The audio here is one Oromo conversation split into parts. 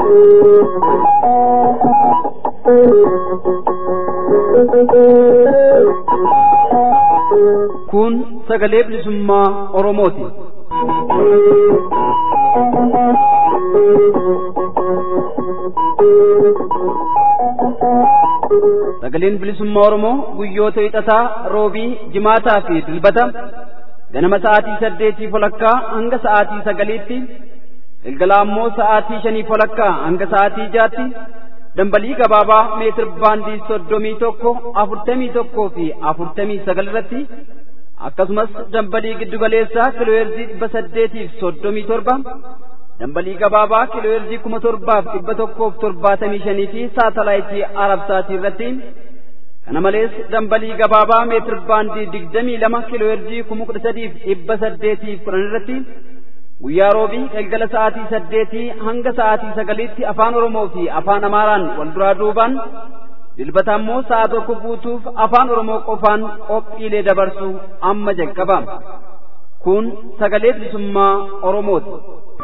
Kun sagalee bilisummaa Oromooti. Sagaleen bilisummaa Oromoo guyyoota hixataa, roobii, jimaataa fi dilbata ganama sa'aatii saddeetii walakkaa hanga sa'aatii sagaliitti galgala ammoo sa'aatii shanii walakkaa hanga sa'aatii jaatti dambalii gabaabaa meetir baandii soddomii tokko afurtamii tokkoo fi afurtamii sagal irratti akkasumas dambalii giddugaleessaa kiilooheerzii dhibba saddeetiif soddomii torba dambalii gabaabaa kiilooheerzii kuma torbaaf dhibba tokkoof torbaatamii shanii fi saatalaayitii arabsaatii irratti kana malees dambalii gabaabaa meetir baandii digdamii lama kiilooheerzii kuma kudha sadiif dhibba saddeetiif kudhan irratti guyyaa roobii galgala sa'aatii saddeetii hanga sa'aatii sagaliitti afaan oromoo fi afaan amaaraan wal duraa duubaan dilbata ammoo sa'a tokko guutuuf afaan oromoo qofaan qophiilee dabarsu amma jalqaba kun sagalee bilisummaa oromooti.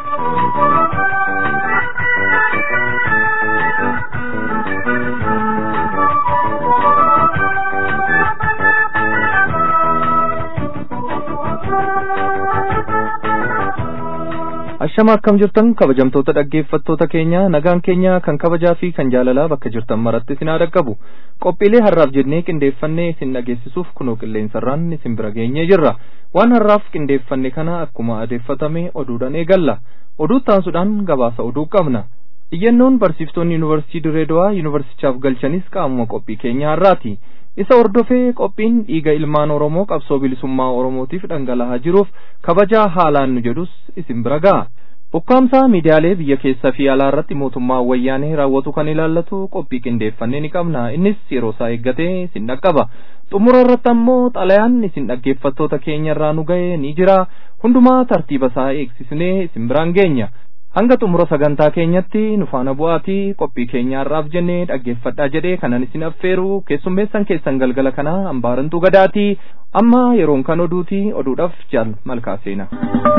Ashama akkam jirtan kabajamtoota dhaggeeffattoota keenya nagaan keenya kan kabajaa fi kan jaalalaa bakka jirtan maratti isin haa dhaqqabu qophiilee har'aaf jennee qindeeffannee isin dhageessisuuf kunoo qilleensarraan isin bira geenyee jirra waan har'aaf qindeeffanne kana akkuma adeeffatame oduudhaan eegalla oduu taansuudhaan gabaasa oduu qabna iyyannoon barsiiftoonni yuunivarsiitii Dirreedawaa yuunivarsichaaf galchanis qaamuma qophii keenya har'aati isa hordofee qophiin dhiiga ilmaan oromoo qabsoo bilisummaa oromootiif dhangala'aa jiruuf kabajaa haalaan nu jedhus isin bira ga'a ukkaamsaa miidiyaalee biyya keessaa fi alaa irratti mootummaa wayyaanee raawwatu kan ilaallatu qophii qindeeffannee ni qabna innis yeroo isaa eeggatee isin dhaqqaba xumura irratti ammoo xalayaan isin dhaggeeffattoota keenya irraa nu ga'e ni jira hundumaa tartiiba isaa eegsisnee isin biraan geenya hanga xumura sagantaa keenyatti nu faana bu'aatii qophii keenya har'aaf jennee dhaggeeffadhaa jedhee kanan isin affeeru keessummeessan keessan galgala kana hambaarantuu gadaatii amma yeroon kan oduuti oduudhaaf jaal malkaa seena.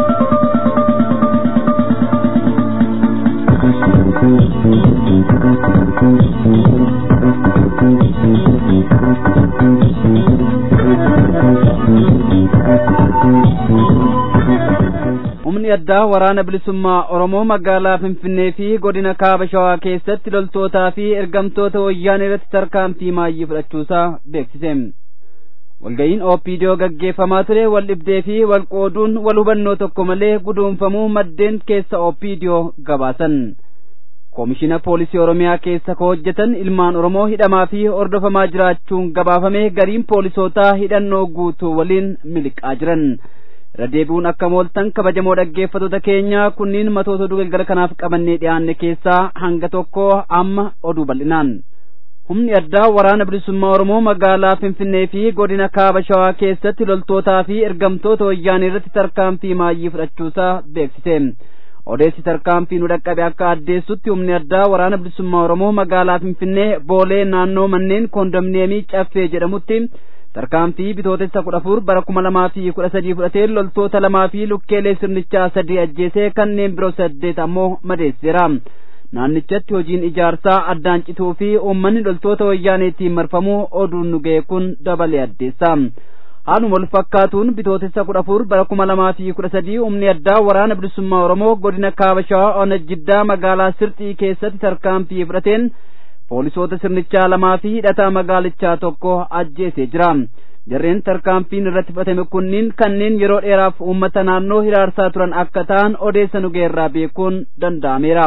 humni addaa waraana bilisummaa oromoo magaalaa finfinnee fi godina kaaba shawaa keessatti loltootaa fi ergamtoota wayyaanee irratti tarkaanfii maayyii fudhachuusaa beeksise walga'iin oopidiyoo gaggeeffamaa ture wal dhibdee fi wal qooduun wal hubannoo tokko malee guduunfamuu maddeen keessa oopidiyoo gabaasan koomishina poolisii oromiyaa keessa ka hojjetan ilmaan oromoo hidhamaa fi hordofamaa jiraachuun gabaafame gariin poolisootaa hidhannoo guutuu waliin miliqaa jiran irra deebi'uun akka mooltan kabajamoo dhaggeeffattoota keenya kunniin matoota oduu galgala kanaaf qabannee dhiyaanne keessaa hanga tokko amma oduu bal'inaan humni addaa waraana bilisummaa oromoo magaalaa finfinnee fi godina kaaba shawaa keessatti loltootaa fi ergamtoota wayyaanee irratti tarkaanfii maayyii fudhachuusaa beeksise odeessi tarkaanfii nu dhaqqabe akka addeessutti humni addaa waraana bilisummaa oromoo magaalaa finfinnee boolee naannoo manneen koondominiyeemii caffee jedhamutti tarkaanfii bitootessa kudha afur bara kuma lamaa fi kudha sadii fudhatee loltoota lamaa fi lukkeelee sirnichaa sadii ajjeesee kanneen biroo saddeet ammoo madeesseera naannichatti hojiin ijaarsaa addaan cituu fi uummanni loltoota wayyaaneetiin marfamuu oduun nu ga'e kun dabalee addeessa haaluma wal fakkaatuun bitootessa kudha afur bara kuma lamaa fi kudha sadii humni addaa waraana bilisummaa oromoo godina kaaba shawaa ona jiddaa magaalaa sirxii keessatti tarkaanfii fudhateen poolisoota sirnichaa lamaa fi hidhataa magaalichaa tokko ajjeesee jira jarreen tarkaanfiin irratti fudhatame kunniin kanneen yeroo dheeraaf uummata naannoo hiraarsaa turan akka ta'an odeessa nu geerraa beekuun danda'ameera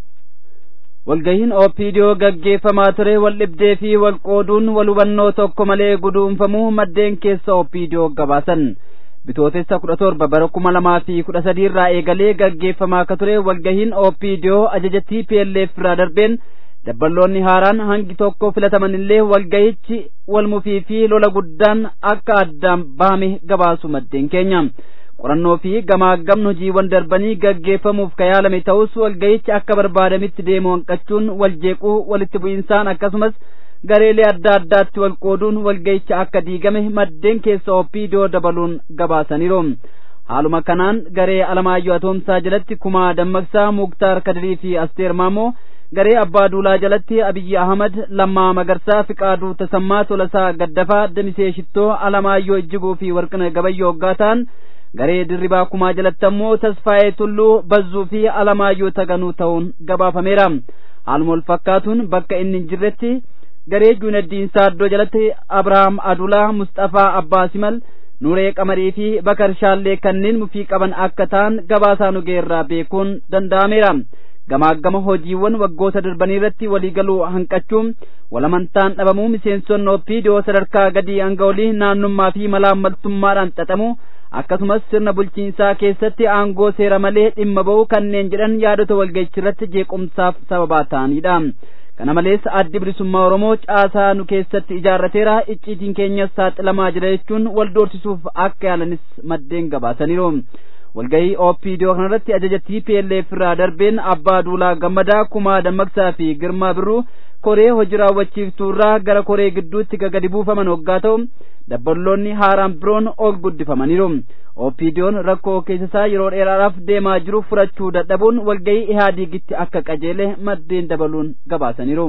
walgahiin oopidiyoo gaggeeffamaa ture wal dhibdee fi wal qooduun wal hubannoo tokko malee guduunfamuu maddeen keessa oopidiyoo gabaasan bitootessa kudha torba bara kuma lamaa fi kudha sadii irraa eegalee gaggeeffamaa akka ture walgahiin oopidiyoo ajaja TPLF irraa darbeen dabballoonni haaraan hangi tokko filataman illee walgahichi wal mufii fi lola guddaan akka addaan bahame gabaasu maddeen keenya qorannoo fi gamaagamni hojiiwwan darbanii gaggeeffamuuf ka yaalame ta'us walgahichi akka barbaadamitti deemu hanqachuun wal jeequu walitti bu'insaan akkasumas gareelee adda addaatti wal qooduun walgahicha akka diigame maddeen keessa oopidiyoo dabaluun gabaasaniiru haaluma kanaan garee alamaayyoo atoomsaa jalatti kumaa dammaqsaa muktaar kadirii fi asteer maamoo garee abbaa duulaa jalatti abiyyi ahmad lammaa magarsaa fiqaaduu tasammaa tolasaa gaddafaa damisee shittoo alamaayyoo ijjiguu fi warqina gabayyoo hoggaa ta'an garee dirribaa kumaa jalatti ammoo tasfaa'ee tulluu bazzuu fi alamaayyoo taganuu ta'uun gabaafameera haaluma wal fakkaatuun bakka inni hin jirretti garee juunaddiin saaddoo jalatti abrahaam adulaa mustafaa abbaa simal nuree qamarii fi bakar shaallee kanneen mufii qaban akka ta'an gabaasaa nugeerraa beekuun danda'ameera gamaagama hojiiwwan waggoota darbanii irratti waliigaluu hanqachuun walamantaan dhabamuu miseensonni opiidiyoo sadarkaa gadii hanga olii naannummaa fi malaammaltummaadhaan xaxamu akkasumas sirna bulchiinsaa keessatti aangoo seera malee dhimma ba'uu kanneen jedhan yaadota walga'ichi irratti jeequmsaaf sababaa ta'anidha. kana malees addi bilisummaa oromoo caasaa nu keessatti ijaarrateera icciitiin keenyas saaxilamaa jira jechuun wal doorsisuuf akka yaalanis maddeen gabaasaniiru walgahii oopidiyoo kanarratti ajaja tplf irraa darbeen abbaa duulaa gammadaa kumaa dammaqsaa fi girmaa birruu koree hojii raawwachiiftuu irraa gara koree gidduutti gagadi buufaman hoggaa ta'u dabballoonni haaraan biroon ol guddifamaniiru opidiyoon rakkoo keessasaa yeroo dheeraadhaaf deemaa jiru furachuu dadhabuun walgahii ihaadiigitti akka qajeele maddeen dabaluun gabaasaniiru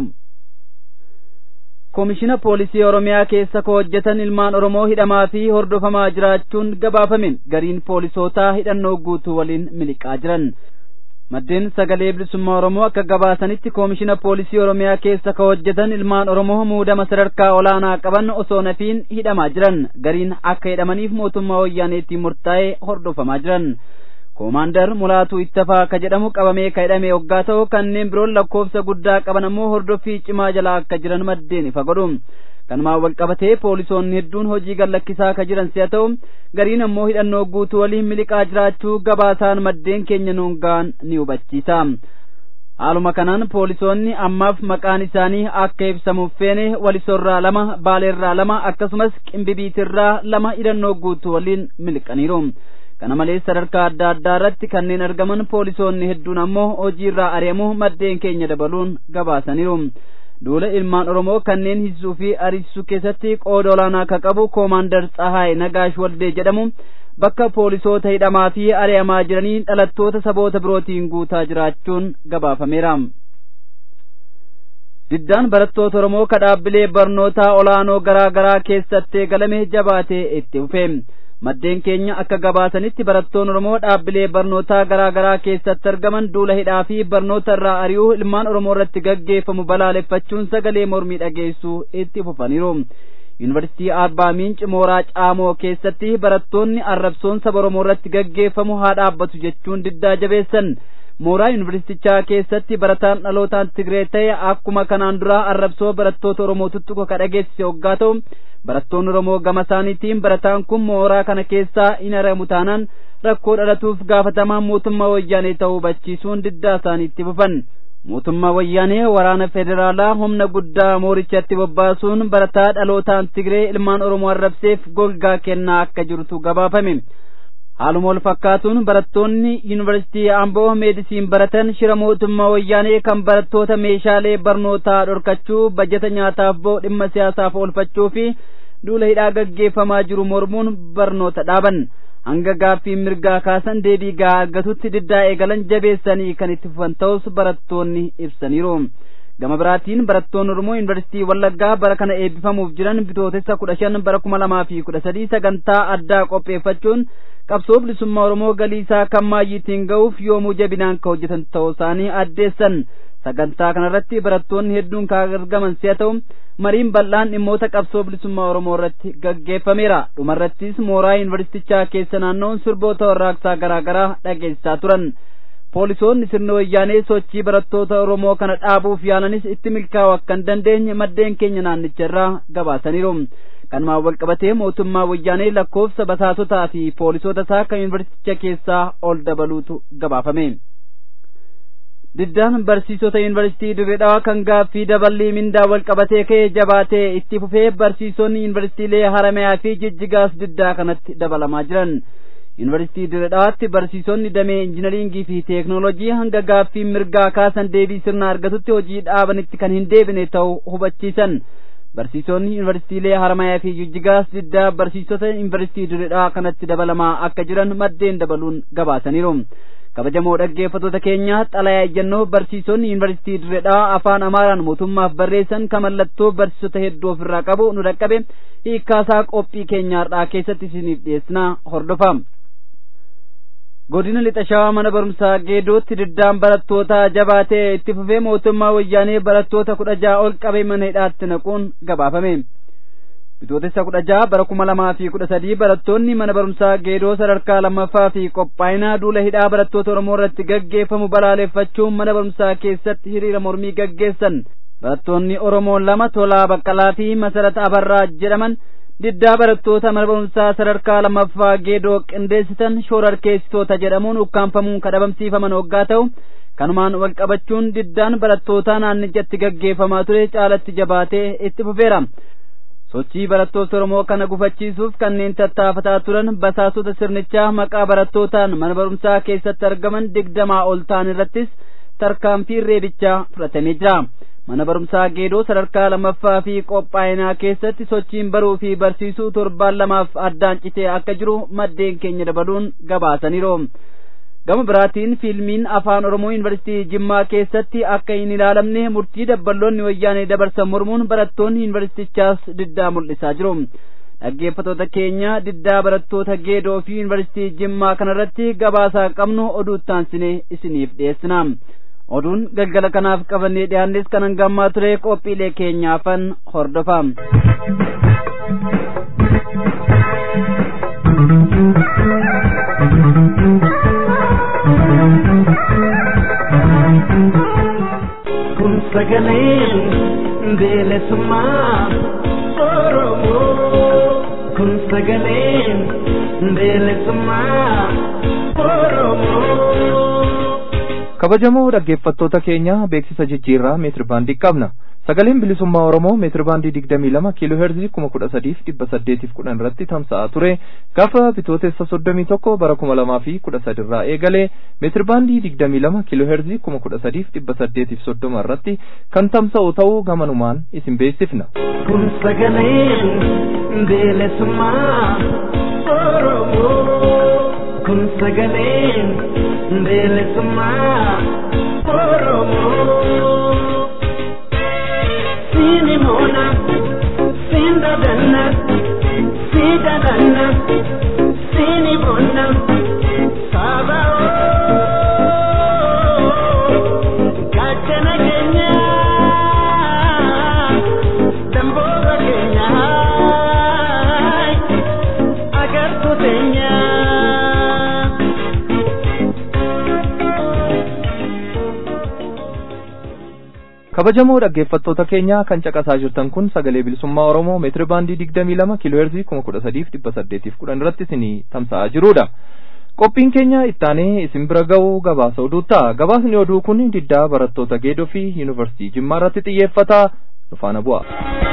koomishina poolisii oromiyaa keessa ka hojjetan ilmaan oromoo hidhamaa fi hordofamaa jiraachuun gabaafame gariin poolisootaa hidhannoo guutuu waliin miliqaa jiran maddeen sagalee bilisummaa oromoo akka gabaasanitti koomishina poolisii oromiyaa keessa ka hojjetan ilmaan oromoo muudama sadarkaa olaanaa qaban osoo nafiin hidhamaa jiran gariin akka hidhamaniif mootummaa wayyaaneetiin murtaa'ee hordofamaa jiran koomaandar mulaatuu ittafaa ka jedhamu qabamee ka hidhame hoggaa ta'u kanneen biroon lakkoofsa guddaa qaban ammoo hordoffii cimaa jalaa akka jiran maddeen ifa godhu kanumaan wal qabatee poolisoonni hedduun hojii gallakkisaa ka jiran si'a ta'u gariin ammoo hidhannoo guutuu waliin miliqaa jiraachuu gabaasaan maddeen keenya nuun ga'an ni hubachiisa haaluma kanaan poolisoonni ammaaf maqaan isaanii akka ibsamuuf feene walisorraa lama baaleerraa lama akkasumas qimbibiitirraa lama hidhannoo guutuu waliin miliqaniiru kana malees sadarkaa adda addaa irratti kanneen argaman poolisoonni hedduun ammoo hojiirraa ari'amuu maddeen keenya dabaluun gabaasaniiru duula ilmaan oromoo kanneen hidhuu fi ariisisuu keessatti qooda olaanaa ka qabu koomaandar tsahaay nagaash waldee jedhamu bakka poolisoota hidhamaa fi ari'amaa jiranii dhalattoota saboota birootiin guutaa jiraachuun gabaafameera diddaan barattoota oromoo ka dhaabbilee barnootaa olaanoo garaa garaa keessatti eegalame jabaatee itti fufe maddeen keenya akka gabaasanitti barattoonni oromoo dhaabbilee barnootaa garaa garaa keessatti argaman duula hidhaa fi barnoota irraa ari'uu ilmaan oromoo irratti gaggeeffamu balaaleffachuun sagalee mormii dhageessuu itti fufaniiru yuunivarsiitii arbaa miinci mooraa caamoo keessatti barattoonni arrabsoon saba oromoo irratti gaggeeffamu haa dhaabbatu jechuun diddaa jabeessan mooraa yuunivarsiitichaa keessatti barataan dhalootaan tigree ta'e akkuma kanaan dura arrabsoo barattoota oromoo tuttuqa ka dhageessise hoggaa ta'u barattoonni oromoo gama isaaniitiin barataan kun mooraa kana keessaa hin aramu taanaan rakkoo dhalatuuf gaafatamaan mootummaa wayyaanee ta'uu hubachiisuun diddaa isaaniitti fufan mootummaa wayyaanee waraana federaalaa humna guddaa moorichatti bobbaasuun barataa dhalootaan tigree ilmaan oromoo arrabseef golgaa kennaa akka jirtu gabaafame haaluma wal fakkaatuun barattoonni yuunivarsiitii amboo meedisiin baratan shira mootummaa wayyaanee kan barattoota meeshaalee barnootaa dhorkachuu bajeta nyaataaf boo dhimma siyaasaaf oolfachuu fi duula hidhaa gaggeeffamaa jiru mormuun barnoota dhaaban hanga gaaffii mirgaa kaasan deebii gahaa argatutti diddaa eegalan jabeessanii kan itti fufan ta'us barattoonni ibsaniiru gama biraatiin barattoonni oromoo yuunivarsiitii wallaggaa bara kana eebbifamuuf jiran bitootessa kudha shan bara kuma lamaa fi kudha sadii sagantaa addaa qopheeffachuun qabsoo bilisummaa oromoo galii isaa kan maayyiitiin ga'uuf yoomuu jabinaan ka hojjetan ta'uu isaanii addeessan sagantaa kanarratti barattoonni hedduun kan argaman si'a ta'u mariin bal'aan dhimmoota qabsoo bilisummaa oromoo irratti gaggeeffameera dhumarrattis mooraa yuunivarsiitichaa keessa naannoon sirboota warraaqsaa garaa garaa dhageessisaa turan poolisoonni sirna wayyaanee sochii barattoota oromoo kana dhaabuuf yaalanis itti milkaa'uu akka hin dandeenye maddeen keenya naannicha irraa gabaasaniiru kanumaan wal qabatee mootummaa wayyaanee lakkoofsa basaasotaa fi poolisoota isaa kan yuunivarsiiticha keessaa ol dabaluutu gabaafame diddaan barsiisota yuunivarsiitii dirree dhawaa kan gaaffii daballii mindaa wal qabatee ka'ee jabaatee itti fufee barsiisonni yuunivarsiitiilee haramayaa fi jijjigaas diddaa kanatti dabalamaa jiran yuunivarsiitii dirree dhawaatti barsiisonni damee injinariingii fi teeknoolojii hanga gaaffii mirgaa kaasan deebii sirna argatutti hojii dhaabanitti kan hin deebine ta'uu hubachiisan barsiisonni yuunivarsiitiilee haramayaa fi jijjigaas diddaa barsiisota yuunivarsiitii dirree dhawaa kanatti dabalamaa akka jiran maddeen dabaluun gabaasaniiru kabajamoo dhaggeeffattoota keenya xalayaa ejjennoo barsiisonni yuunivarsiitii dirredhaa afaan amaaraan mootummaaf barreessan kan mallattoo barsiisota hedduu ofirraa qabu nu dhaqqabe hiikkaasaa qophii keenyaarraa keessatti isiniif dhiyeessina hordofaa godina lixa shawaa mana barumsaa geedootti diddaan barattootaa jabaatee itti fufee mootummaa wayyaanee barattoota kudha ja'a ol qabee mana hidhaatti naquun gabaafame bitootessa kudha ja'a bara kuma lamaa fi kudha sadii barattoonni mana barumsaa geedoo sadarkaa lammaffaa fi qophaa'inaa duula hidhaa barattoota oromoo irratti gaggeeffamu balaaleffachuun mana barumsaa keessatti hiriira mormii gaggeessan barattoonni oromoo lama tolaa baqqalaa fi masarata abarraa jedhaman diddaa barattoota mana barumsaa sadarkaa lammaffaa geedoo qindeessitan shoorarkeessitoota jedhamuun ukkaanfamuun kadhabamsiifaman hoggaa ta'u kanumaan wal qabachuun diddaan barattootaa naannichatti gaggeeffamaa ture caalatti jabaatee itti fufeera sochii barattoota oromoo kana gufachiisuuf kanneen tattaafataa turan basaasota sirnichaa maqaa barattootaan mana barumsaa keessatti argaman digdamaa ol ta'an irrattis tarkaanfiin reebichaa fudhatamee jira mana barumsaa geedoo sadarkaa lammaffaa fi qophaa'inaa keessatti sochiin baruu fi barsiisuu torbaan lamaaf addaan citee akka jiru maddeen keenya dabaluun gabaasaniiru gama biraatiin fiilmiin afaan oromoo yuunivarsiitii jimmaa keessatti akka hin ilaalamne murtii dabballoonni wayyaanee dabarsan mormuun barattoonni yuunivarsiitichaas diddaa mul'isaa jiru dhaggeeffattoota keenya diddaa barattoota geedoo fi yuunivarsiitii jimmaa kanarratti gabaasaa qabnu oduu taansine isiniif dhiyeessina oduun galgala kanaaf qabannee dhiyaannes kan hangammaa ture qophiilee keenyaafan hordofa. kun sagaleen bilisummaa oromoo kun sagaleen bilisummaa oromoo. kabajamoo dhaggeeffattoota keenya beeksisa jijjiirraa meetir baandii qabna sagaleen bilisummaa oromoo meetir baandii digdamii lama kiiloo heerzii kuma kudha sadiif dhibba saddeetiif kudhan irratti tamsa'aa ture gaafa bitootessa soddomii tokko bara kuma lamaa fi kudha sadirraa eegalee meetir baandii digdamii lama kiiloo heerzii kuma kudha sadiif dhibba saddeetiif soddoma irratti kan tamsa'u ta'uu gamanumaan isin beeksifna. kun sagaleen bilisummaa oromoo kun sagaleen bilisummaa oromoo. Sini mona, sin dadanna, si dadanna, sini mona, saba gachana kenya, damboga kenya, agar kutenya. kabajamoo dhaggeeffattoota keenya kan caqasaa jirtan kun sagalee bilisummaa oromoo meetiri baandii digdamii lama kiiloo heerzii kuma kudha sadiif dhibba saddeetiif kudhan irratti isinii tamsa'aa jirudha. qophiin keenya ittaanee isin bira ga'u gabaasa oduu ta'a gabaasni oduu kun diddaa barattoota geedoo fi yuunivarsiitii jimmaa irratti xiyyeeffata nufaana bu'a.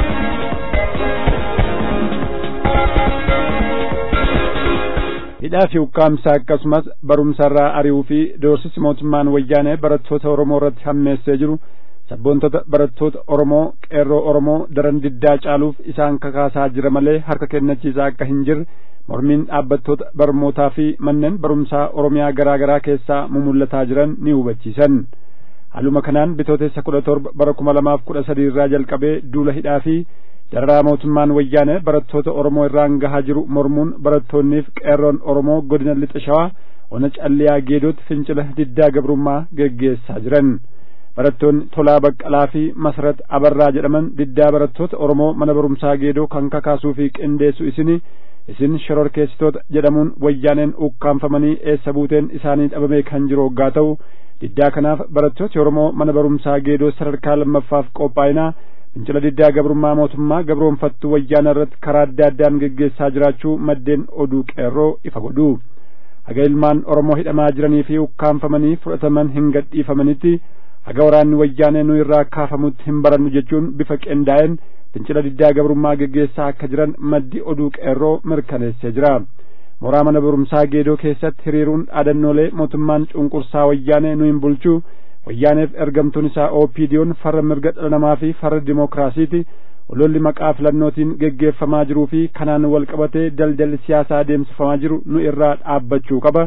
hidhaa fi ukkaamsaa akkasumas barumsarraa ari'uu fi doorsisi mootummaan wayyaanee barattoota oromoo irratti hammeessee jiru sabboontota barattoota oromoo qeerroo oromoo daran diddaa caaluuf isaan kakaasaa jira malee harka kennachiisaa akka hin jirre mormiin dhaabbattoota barmootaa fi manneen barumsaa oromiyaa garaa garaa keessaa mumullataa jiran ni hubachiisan haaluma kanaan bitootessa kudha torba bara kuma lamaaf kudha sadii irraa jalqabee duula hidhaa fi dararaa mootummaan wayyaanee barattoota oromoo irraan gahaa jiru mormuun barattoonniif qeerroon oromoo godina lixa shawaa ona calliyaa geedootti fincila diddaa gabrummaa geggeessaa jiran barattoonni tolaa baqqalaa fi masarat abarraa jedhaman diddaa barattoota oromoo mana barumsaa geedoo kan kakaasuu fi qindeessu isini isin shororkeessitoota jedhamuun wayyaaneen ukkaanfamanii eessa buuteen isaanii dhabamee kan jiru hoggaa ta'u diddaa kanaaf barattooti oromoo mana barumsaa geedoo sadarkaa lammaffaaf qophaa'inaa fincila diddaa gabrummaa mootummaa gabroonfattuu wayyaana irratti karaa adda addaan geggeessaa jiraachuu maddeen oduu qeerroo ifa godhu haga ilmaan oromoo hidhamaa jiranii fi ukkaanfamanii fudhataman hin gadhiifamanitti haga waraanni wayyaanee nu irraa kaafamutti hin barannu jechuun bifa qindaa'een fincila diddaa gabrummaa geggeessaa akka jiran maddi oduu qeerroo mirkaneessee jira mooraa mana barumsaa geedoo keessatti hiriiruun dhaadannoolee mootummaan cunqursaa wayyaanee nu hin bulchu wayyaaneef ergamtuun isaa OPD'n farra mirga dhala namaa fi farra dimookiraasiiti ololli maqaa filannootiin geggeeffamaa jiruu fi kanaan wal qabatee daldalli siyaasaa adeemsifamaa jiru nu irraa dhaabbachuu qaba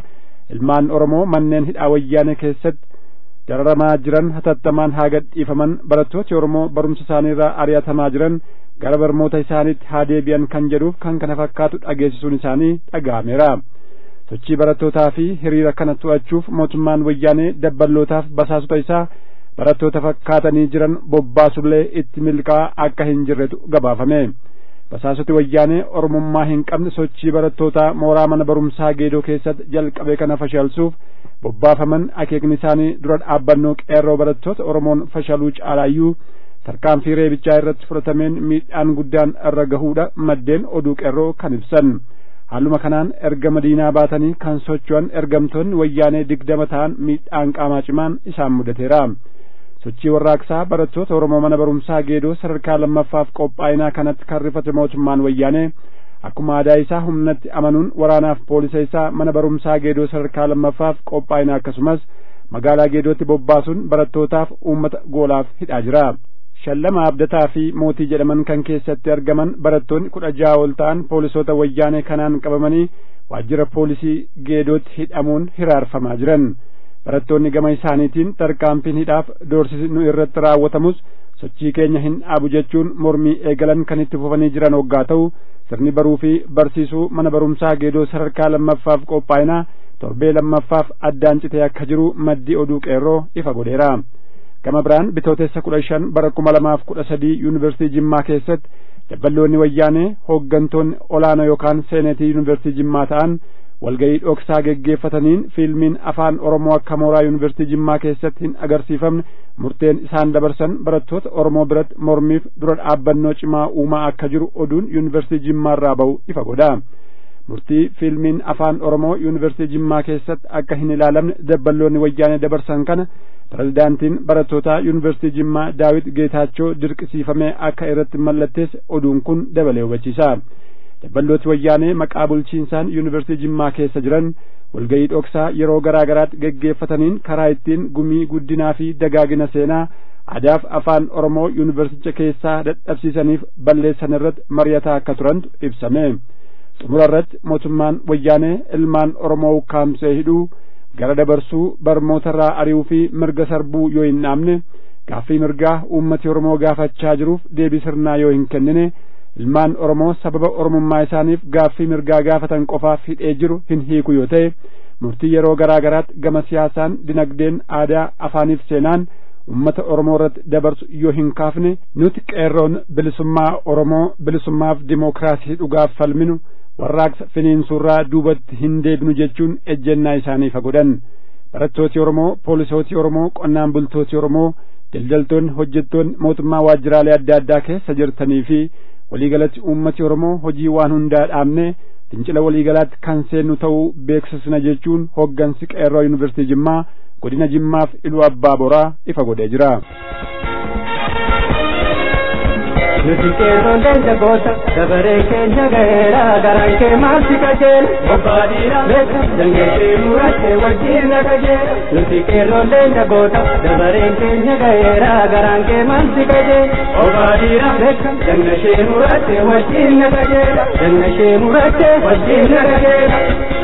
ilmaan oromoo manneen hidhaa wayyaanee keessatti dararamaa jiran hatattamaan haa gadhiifaman barattooti oromoo barumsa isaaniirraa ari'atamaa jiran gara barmoota isaaniitti haa deebi'an kan jedhuuf kan kana fakkaatu dhageessisuun isaanii dhaga'ameera sochii barattootaa fi hiriira kana to'achuuf mootummaan wayyaanee dabballootaaf basaasota isaa barattoota fakkaatanii jiran bobbaasullee itti milkaa akka hin jirretu gabaafame basaasoti wayyaanee oromummaa hin qabne sochii barattootaa mooraa mana barumsaa geedoo keessatti jalqabe kana fashalsuuf bobbaafaman akeekni isaanii dura dhaabbannoo qeerroo barattoota oromoon fashaluu caalaayyuu tarkaanfii reebichaa irratti fudhatameen miidhaan guddaan irra gahuudha maddeen oduu qeerroo kan ibsan haaluma kanaan erga madiinaa baatanii kan socho'an ergamtoonni wayyaanee digdama ta'an miidhaan qaamaa cimaan isaan mudateera sochii warraaqsaa barattoota oromoo mana barumsaa geedoo sadarkaa lammaffaaf qophaa'inaa kanatti kan rifate mootummaan wayyaanee akkuma aadaa isaa humnatti amanuun waraanaaf poolisa isaa mana barumsaa geedoo sadarkaa lammaffaaf qophaa'inaa akkasumas magaalaa geedootti bobbaasuun barattootaaf uummata goolaaf hidhaa jira shallama abdataa fi mootii jedhaman kan keessatti argaman barattoonni kudha jaha ol ta'an poolisoota wayyaanee kanaan qabamanii waajjira poolisii geedootti hidhamuun hiraarfamaa jiran barattoonni gama isaaniitiin tarkaanfiin hidhaaf doorsisi nu irratti raawwatamus sochii keenya hin dhaabu jechuun mormii eegalan kan itti fufanii jiran hoggaa ta'u sirni baruu fi barsiisuu mana barumsaa geedoo sadarkaa lammaffaaf qophaa'inaa torbee lammaffaaf addaan citee akka jiru maddii oduu qeerroo ifa godheera gama biraan bitootessa kudha shan bara kuma lamaaf kudha sadii yuunivarsiitii jimmaa keessatti dabballoonni wayyaanee hooggantoonni olaanoo yookaan seenetii yuunivarsiitii jimmaa ta'an walgayii dhoksaa geggeeffataniin fiilmiin afaan oromoo akka mooraa yuunivarsiitii jimmaa keessatti hin agarsiifamne murteen isaan dabarsan barattoota oromoo biratti mormiif dura dhaabbannoo cimaa uumaa akka jiru oduun yuunivarsiitii jimmaarraa ba'u ifa godha murtii fiilmiin afaan oromoo yuunivarsiitii jimmaa keessatti akka hin ilaalamne dabballoonni wayyaanee dabarsan kana pirezidaantiin barattootaa yuunivarsiitii jimmaa daawit geetaachoo dirqisiifamee akka irratti mallatteesse oduun kun dabalee hubachiisa dabballooti wayyaanee maqaa bulchiinsaan yuunivarsiitii jimmaa keessa jiran walgayii dhoksaa yeroo garaa garaatti geggeeffataniin karaa ittiin gumii guddinaa fi dagaagina seenaa aadaaf afaan oromoo yuunivarsicha keessaa dadhabsiisaniif balleessan irratti mari'ataa akka turantu ibsame xumura irratti mootummaan wayyaanee ilmaan oromoo ukkaamsee hidhuu gara dabarsuu barmootarraa ari'uu fi mirga sarbuu yoo hin dhaabne gaaffii mirgaa uummati oromoo gaafachaa jiruuf deebii sirnaa yoo hin kennine ilmaan oromoo sababa oromummaa isaaniif gaaffii mirgaa gaafatan qofaaf hidhee jiru hin hiiku yoo ta'e murtii yeroo garaa garaatti gama siyaasaan dinagdeen aadaa afaaniif seenaan ummata oromoo irratti dabarsu yoo hin kaafne nuti qeerroon bilisummaa oromoo bilisummaaf dimookiraasii dhugaaf falminu warraaqsa finiinsuurraa duubatti hin deebinu jechuun ejjennaa isaanii fagodhan barattooti oromoo poolisooti oromoo qonnaan bultooti oromoo daldaltoonni hojjettoonni mootummaa waajjiraalee adda addaa keessa jirtanii fi waliigalatti uummati oromoo hojii waan hundaa dhaabne fincila waliigalaatti kan seennu ta'uu beeksisna jechuun hoggansi qeerroo yuunivarsiitii jimmaa godina jimmaaf iluu abbaa boraa ifa godhee jira. nuti qeerroon jagoota dabaree keenya gaheera garaan kee maalti qajeela bobbaadhiira beeka dangeessee murattee wajjin na qajeela nuti qeerroon jagoota dabareen keenya gaheera garaan kee maalti qajeela bobbaadhiira beeka dangashee murattee wajjin na qajeela dangashee murattee wajjin na qajeela.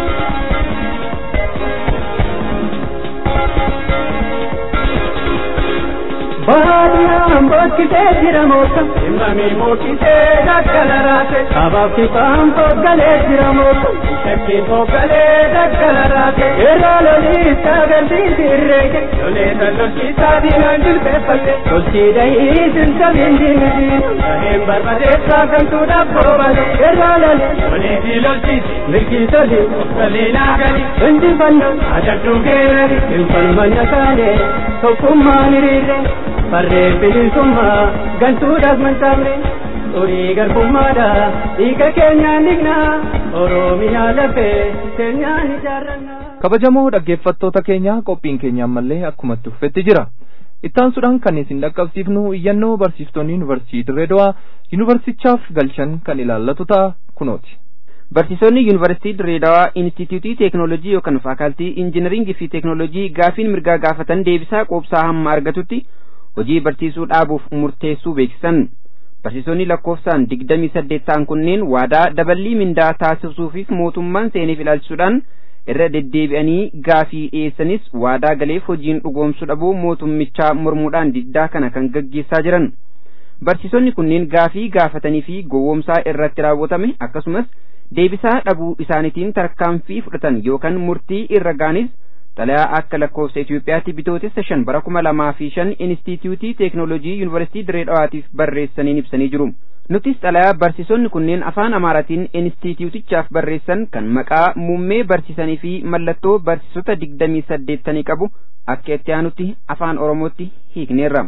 baadiyaan bokkitee jira moota himamii mokkitee daggala raate sabaaf kifaan foggalee jira moota shakkii foggalee daggala raate irraa loliisa galbiisi irreeke loleessa lolchiisaa diinaan jilbeeffatte tolchii dahii sinsabiin diinisiin saheen barbadeessaa gantuudhaaf boobale irraa loli loliisii lolchiisi mirgii toli oggaliinaa gali injifannoo adadhuu geerari infalmanya taane tokkummaan hiriirre farree bilisummaa gantuudhaaf mantaamne xurii garbummaadha dhiiga keenyaan dhignaa oromiyaa lafee keenyaan ijaarrannaa. kabajamoo dhaggeeffattoota keenya qophiin keenya ammallee akkumatti uffetti jira ittaansuudhaan kan isin dhaqqabsiifnu iyyannoo barsiiftonni yuunivarsiitii dirreedawaa yuunivarsichaaf galchan kan ilaallatu ta'a kunooti. barsiisonni yuunivarsiitii dirreedawaa inistitiyuutii teeknoolojii yookaan faakaaltii injinaringii fi teeknoolojii gaafiin mirgaa gaafatan deebisaa quubsaa hamma argatutti hojii barsiisuu dhaabuuf murteessuu beeksisan barsiisonni lakkoofsaan digdamii saddeet ta'an kunneen waadaa daballii mindaa taasisuufiif mootummaan seeniif ilaalchisuudhaan irra deddeebi'anii gaafii dhiyeessanis waadaa galeef hojiin dhugoomsuu dhabuu mootummichaa mormuudhaan diddaa kana kan gaggeessaa jiran barsiisonni kunneen gaafii gaafatanii fi gowwoomsaa irratti raawwatame akkasumas deebisaa dhabuu isaaniitiin tarkaanfii fudhatan yookaan murtii irra gaanis xalayaa akka lakkoofsa Itoophiyaatti bitootessa shan bara kuma lamaa fi shan Inistituutii Teeknooloojii Yuunivarsiitii Diree Dhawaatiif barreessaniin ibsanii jiru. Nutis xalayaa barsiisonni kunneen afaan Amaaraatiin Inistituutichaaf barreessan kan maqaa muummee barsiisanii fi mallattoo barsiisota digdamii saddeettanii qabu akka itti aanutti afaan Oromootti hiikneerra.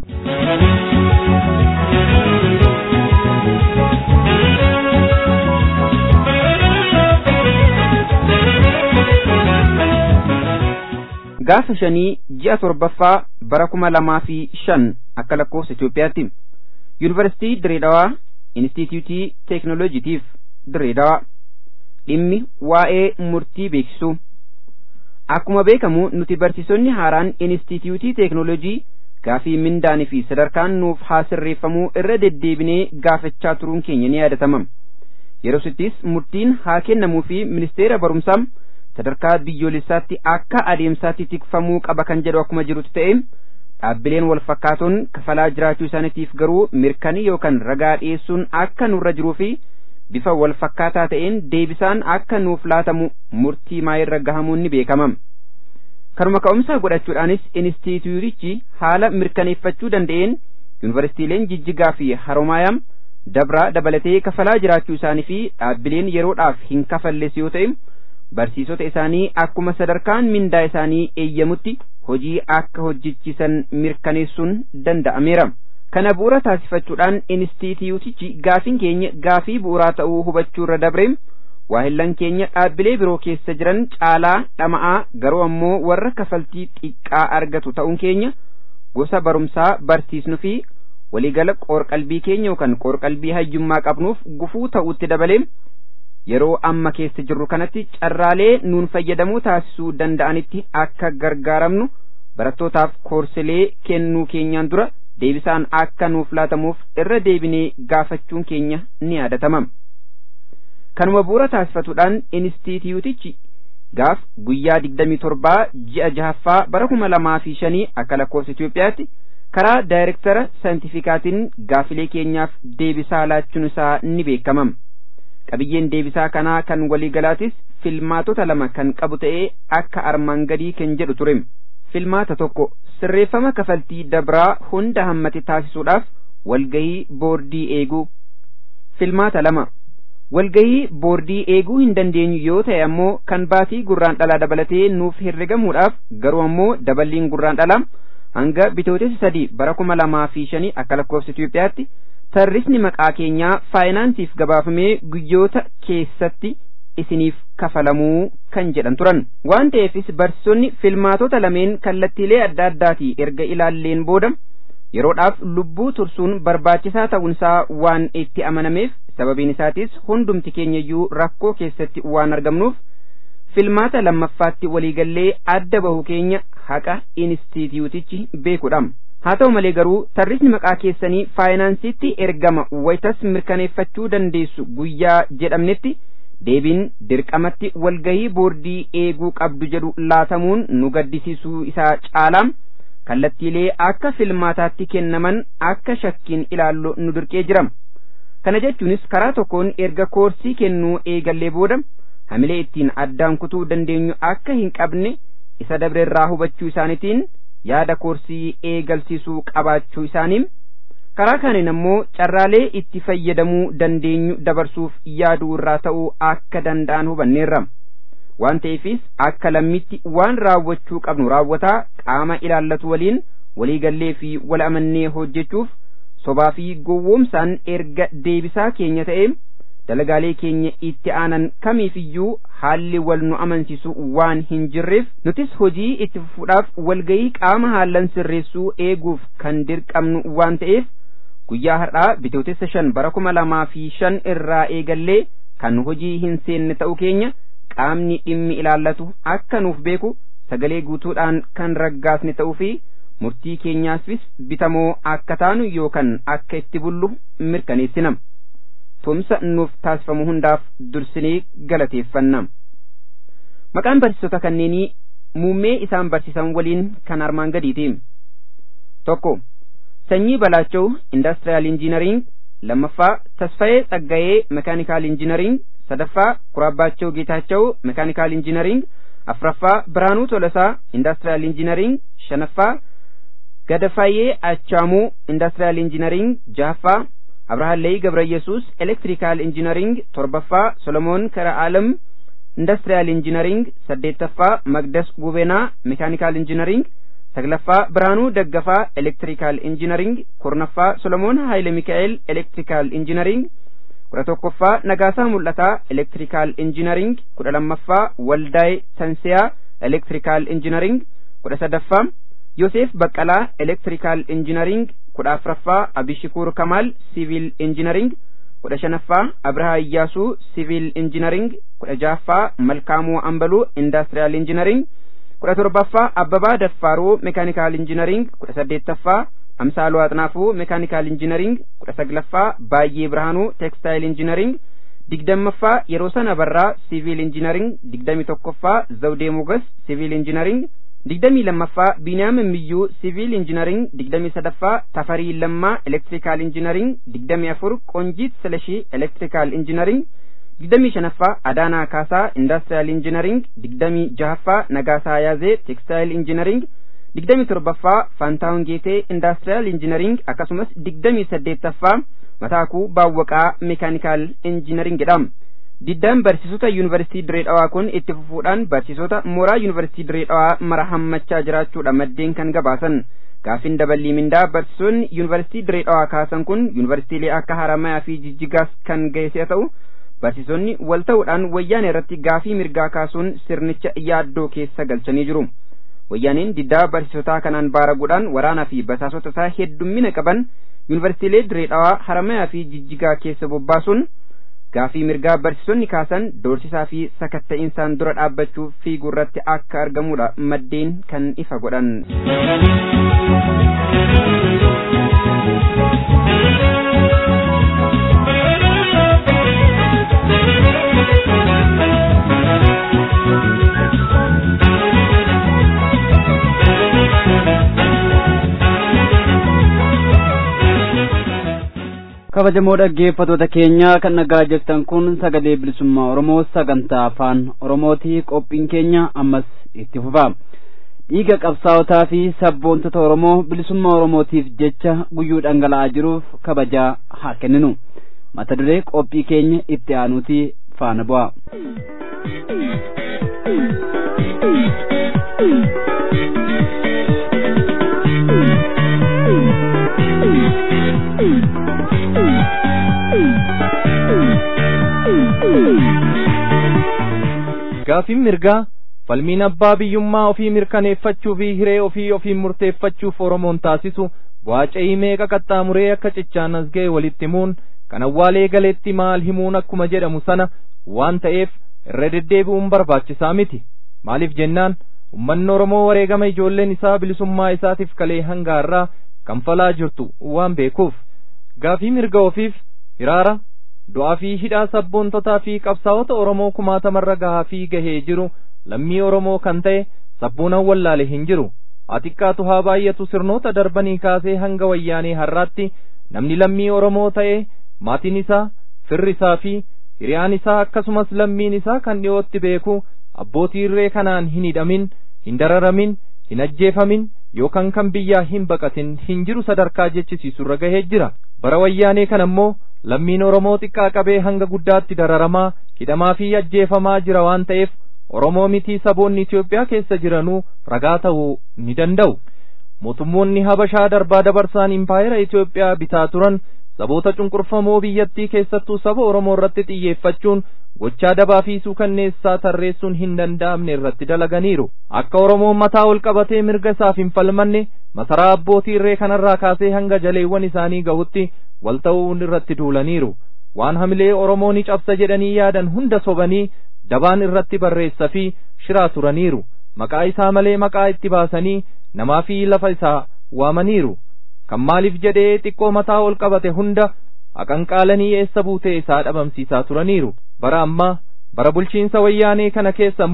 gaafa shanii ji'a torbaffaa bara kuma lamaa fi shan akka lakkoofsa Itoophiyaatti yuunivarsiitii Direedawaa Inistituutii Teeknooloojiitiif Direedawaa dhimmi waa'ee murtii beeksisuu akkuma beekamu nuti barsiisonni haaraan Inistituutii Teeknooloojii gaafii mindaanii fi sadarkaan nuuf haa sirreeffamuu irra deddeebinee gaafachaa turuun keenya ni yaadatama yeroo sittis murtiin haa kennamuu fi ministeera barumsaa sadarkaa biyyoolessaatti akka adeemsaatti tikfamuu qaba kan jedhu akkuma jirutti ta'e dhaabbileen wal fakkaatoon kafalaa jiraachuu isaaniitiif garuu mirkanii yookaan ragaa dhiyeessuun akka nurra jiruu fi bifa wal fakkaataa ta'een deebisaan akka nuuf laatamu murtii maayirra gahamuun ni beekama. Kanuma ka'umsaa godhachuudhaanis inistituutichi haala mirkaneeffachuu danda'een yuunivarsiitiileen jijjigaa fi haroomaayam dabraa dabalatee kafalaa jiraachuu isaanii fi dhaabbileen yeroodhaaf hin kafalles yoo ta'e barsiisota isaanii akkuma sadarkaan mindaa isaanii eeyyamutti hojii akka hojjechiisan mirkaneessuun danda'ameera. Kana bu'uura taasifachuudhaan inistituutichi gaafiin keenya gaafii bu'uuraa ta'uu hubachuurra dabre waahillan keenya dhaabbilee biroo keessa jiran caalaa dhama'aa garuu ammoo warra kafaltii xiqqaa argatu ta'uun keenya gosa barumsaa barsiisnu fi waliigala qoorqalbii keenya yookaan qoorqalbii hayyummaa qabnuuf gufuu ta'utti dabalee yeroo amma keessa jirru kanatti carraalee nuun fayyadamuu taasisuu danda'anitti akka gargaaramnu barattootaaf koorsilee kennuu keenyaan dura deebisaan akka nuuf laatamuuf irra deebinee gaafachuun keenya ni yaadatama. Kanuma bu'uura taasifatuudhaan inistituutichi gaaf guyyaa digdamii torbaa ji'a jahaffaa bara kuma lamaa fi shanii akka lakkoofsa Itoophiyaatti karaa daayirektara saayintifikaatiin gaafilee keenyaaf deebisaa laachuun isaa ni beekama. qabiyyeen deebisaa kanaa kan waliigalaatis filmaatota lama kan qabu ta'ee akka armaan gadii kan jedhu ture filmaata tokko sirreeffama kafaltii dabraa hunda hammate taasisuudhaaf walgahii boordii eeguu filmaata lama walgahii boordii eeguu hin dandeenyu yoo ta'e ammoo kan baatii gurraan dhalaa dabalatee nuuf herregamuudhaaf garuu ammoo daballiin gurraan dhalaa hanga bitootessa sadii bara kuma lamaa fi shanii akka lakkoofsa Itoophiyaatti tarrisni maqaa keenyaa faayinaansiif gabaafamee guyyoota keessatti isiniif kafalamuu kan jedhan turan waan ta'eefis barsiisonni filmaatota lameen kallattiilee adda addaatii erga ilaalleen booda yeroodhaaf lubbuu tursuun barbaachisaa ta'uunsaa waan itti amanameef sababiin isaatis hundumti keenyayyuu rakkoo keessatti waan argamnuuf filmaata lammaffaatti waliigallee adda bahu keenya haqa inistituutichi beekudha. haa ta'u malee garuu tarrisni maqaa keessanii faayinaansiitti ergama wayitas mirkaneeffachuu dandeessu guyyaa jedhamnetti deebiin dirqamatti walgahii boordii eeguu qabdu jedhu laatamuun nu gaddisiisuu isaa caalaa kallattiilee akka filmaataatti kennaman akka shakkiin ilaallu nu dirqee jira kana jechuunis karaa tokkoon erga koorsii kennuu eegallee booda hamilee ittiin addaan kutuu dandeenyu akka hin qabne isa dabreerraa hubachuu isaaniitiin yaada koorsii eegalsiisuu qabaachuu isaanii karaa kaaniin ammoo carraalee itti fayyadamuu dandeenyu dabarsuuf yaaduu irraa ta'uu akka danda'an hubanneerra waan ta'eefis akka lammitti waan raawwachuu qabnu raawwataa qaama ilaallatu waliin waliigallee fi wal amannee hojjechuuf sobaa fi gowwoomsaan erga deebisaa keenya ta'e dalagaalee keenya itti aanan kamiifiyyuu haalli wal nu amansiisu waan hin jirreef nutis hojii itti fufuudhaaf walgayii qaama haallan sirreessuu eeguuf kan dirqamnu waan ta'eef guyyaa har'aa bitootessa shan bara kuma lamaa fi shan irraa eegallee kan hojii hin seenne ta'uu keenya qaamni dhimmi ilaallatu akka nuuf beeku sagalee guutuudhaan kan raggaasne ta'uu fi murtii keenyaafis bitamoo akka taanu yookaan akka itti bullu mirkaneessina. tumsa nuuf taasifamu hundaaf dursinee galateeffanna maqaan barsiisota kanneenii muummee isaan barsiisan waliin kan armaan gadiiti tokko sanyii balaachoo indaastriyaal injiinariing lammaffaa tasfayee tsaggayee mekaanikaal injiinariing sadaffaa kuraabbaachoo geetaachoo mekaanikaal injiinariing afraffaa biraanuu tolasaa indaastriyaal injiinariing shanaffaa gadafaayee achaamuu indaastriyaal injiinariing jahaffaa abrahaalley gabra yesuus elektirikaal injiinariing torbaffaa solomoon kara aalam indaastriyaal injiinariing saddeettaffaa magdas gubenaa mekaanikaal injiinariing saglaffaa biraanuu daggafaa elektirikaal injiinariing kurnaffaa solomoon haayile mikaa'el elektirikaal injiinariing kudha tokkoffaa nagaasaa mul'ataa elektirikaal injiinariing kudha lammaffaa waldaay tansiyaa elektirikaal injiinariing kudha sadaffaa yoseef baqqalaa elektirikaal injiinariing kudha afraffaa abishikuur kamaal siviil injiinariing kudha shanaffaa abrahaa iyyaasuu siviil injiinariing kudha jahaffaa malkaamuu ambaluu indaastriyaal injiinariing kudha torbaffaa abbabaa daffaaruu mekaanikaal injiinariing kudha saddeettaffaa amsaaluu axnaafuu mekaanikaal injiinariing kudha saglaffaa baay'ee birhaanuu teekstaayil injiinariing digdammaffaa yeroo sana barraa siviil injiinariing digdami tokkoffaa zawdee mugas siviil injiinariing digdamii lammaffaa biiniyaam miyyuu siviil injiinariing digdamii sadaffaa tafarii lammaa elektirikaal injiinariing digdamii afur qoonjiit silashii elektirikaal injiinariing digdamii shanaffaa adaanaa kaasaa indaastriyaal injiinariing digdamii jahaffaa nagaasaa yaazee teekstaayil injiinariing digdamii torbaffaa faantaawun geetee indaastriyaal injiinariing akkasumas digdamii saddeettaffaa mataakuu baawwaqaa meekaanikaal injiinariing jedhama diddaan barsiisota yuunivarsiitii diree dhawaa kun itti fufuudhaan barsiisota mooraa yuunivarsiitii diree dhawaa mara hammachaa jiraachuudha maddeen kan gabaasan gaafin daballii mindaa barsiisonni yuunivarsiitii diree dhawaa kaasan kun yuunivarsiitiilee akka haramayaa fi jijjigaas kan geesse ta'u barsiisonni wal ta'uudhaan wayyaanee irratti gaafii mirgaa kaasuun sirnicha yaaddoo keessa galchanii jiru wayyaaneen diddaa barsiisotaa kanaan baaraguudhaan waraanaa fi basaasota isaa heddummina qaban yuunivarsiitiilee diree dhawaa haramayaa fi jijjigaa keessa bobbaasuun gaafii mirgaa barsiisonni kaasan doorsisaa fi sakatta'insaan dura dhaabbachuu fiiguu irratti akka argamudha maddeen kan ifa godhan. kabajamoo dhaggeeffatoota keenya kan nagaa jirtan kun sagalee bilisummaa oromoo sagantaa afaan oromootii qophiin keenya ammas itti fufa dhiiga qabsaa'otaa fi sabboontota oromoo bilisummaa oromootiif jecha guyyuu dhangala'aa jiruuf kabajaa haa kenninu mata duree qophii keenya itti aanuutii faana bu'a. gaafiin mirgaa falmiin abbaa biyyummaa ofii mirkaneeffachuu fi hiree ofii ofiin murteeffachuuf oromoon taasisu bu'aa ce'ii meeqa qaxxaamuree akka cichaan as ga'e walitti himuun kan awwaalee galeetti maal himuun akkuma jedhamu sana waan ta'eef irra deddeebi'uun barbaachisaa miti maaliif jennaan ummanni oromoo wareegama ijoolleen isaa bilisummaa isaatiif kalee hanga har'aa kanfalaa jirtu waan beekuuf gaafii mirga ofiif hiraara du'aa fi hidhaa sabboontotaa fi qabsaa'ota oromoo kumaatamarra gahaa fi gahee jiru lammii oromoo kan ta'e sabbuunan wallaale hin jiru atiqqaatu haa baay'atu sirnoota darbanii kaasee hanga wayyaanee har'aatti namni lammii oromoo ta'e maatiin isaa firri isaa fi hiriyaan isaa akkasumas lammiin isaa kan dhiyootti beeku abbootii irree kanaan hin hidhamin hin dararamin hin ajjeefamin yookaan kan biyyaa hin baqatin hin jiru sadarkaa jechisiisurra gahee jira bara wayyaanee kana ammoo lammiin oromoo xiqqaa qabee hanga guddaatti dararamaa hidhamaa fi ajjeefamaa jira waan ta'eef oromoo mitii saboonni Itoophiyaa keessa jiranuu ragaa ta'uu ni danda'u mootummoonni habashaa darbaa dabarsaan impaayera Itoophiyaa bitaa turan saboota cunqurfamoo biyyattii keessattuu saba oromoo irratti xiyyeeffachuun gochaa dabaa fi suukanneessaa tarreessuun hin danda'amne irratti dalaganiiru akka oromoon mataa ol qabatee mirga isaaf hin falmanne masaraa abbootii irree kanarraa kaasee hanga jaleewwan isaanii gahutti wal ta'uun irratti duulaniiru waan hamilee oromoo ni cabsa jedhanii yaadan hunda sobanii dabaan irratti barreessa fi shiraa turaniiru maqaa isaa malee maqaa itti baasanii namaa fi lafa isaa waamaniiru kan maaliif jedhee xiqqoo mataa ol qabate hunda aqanqaalanii eessa buutee isaa dhabamsiisaa turaniiru bara ammaa bara bulchiinsa wayyaanee kana keessa ammoo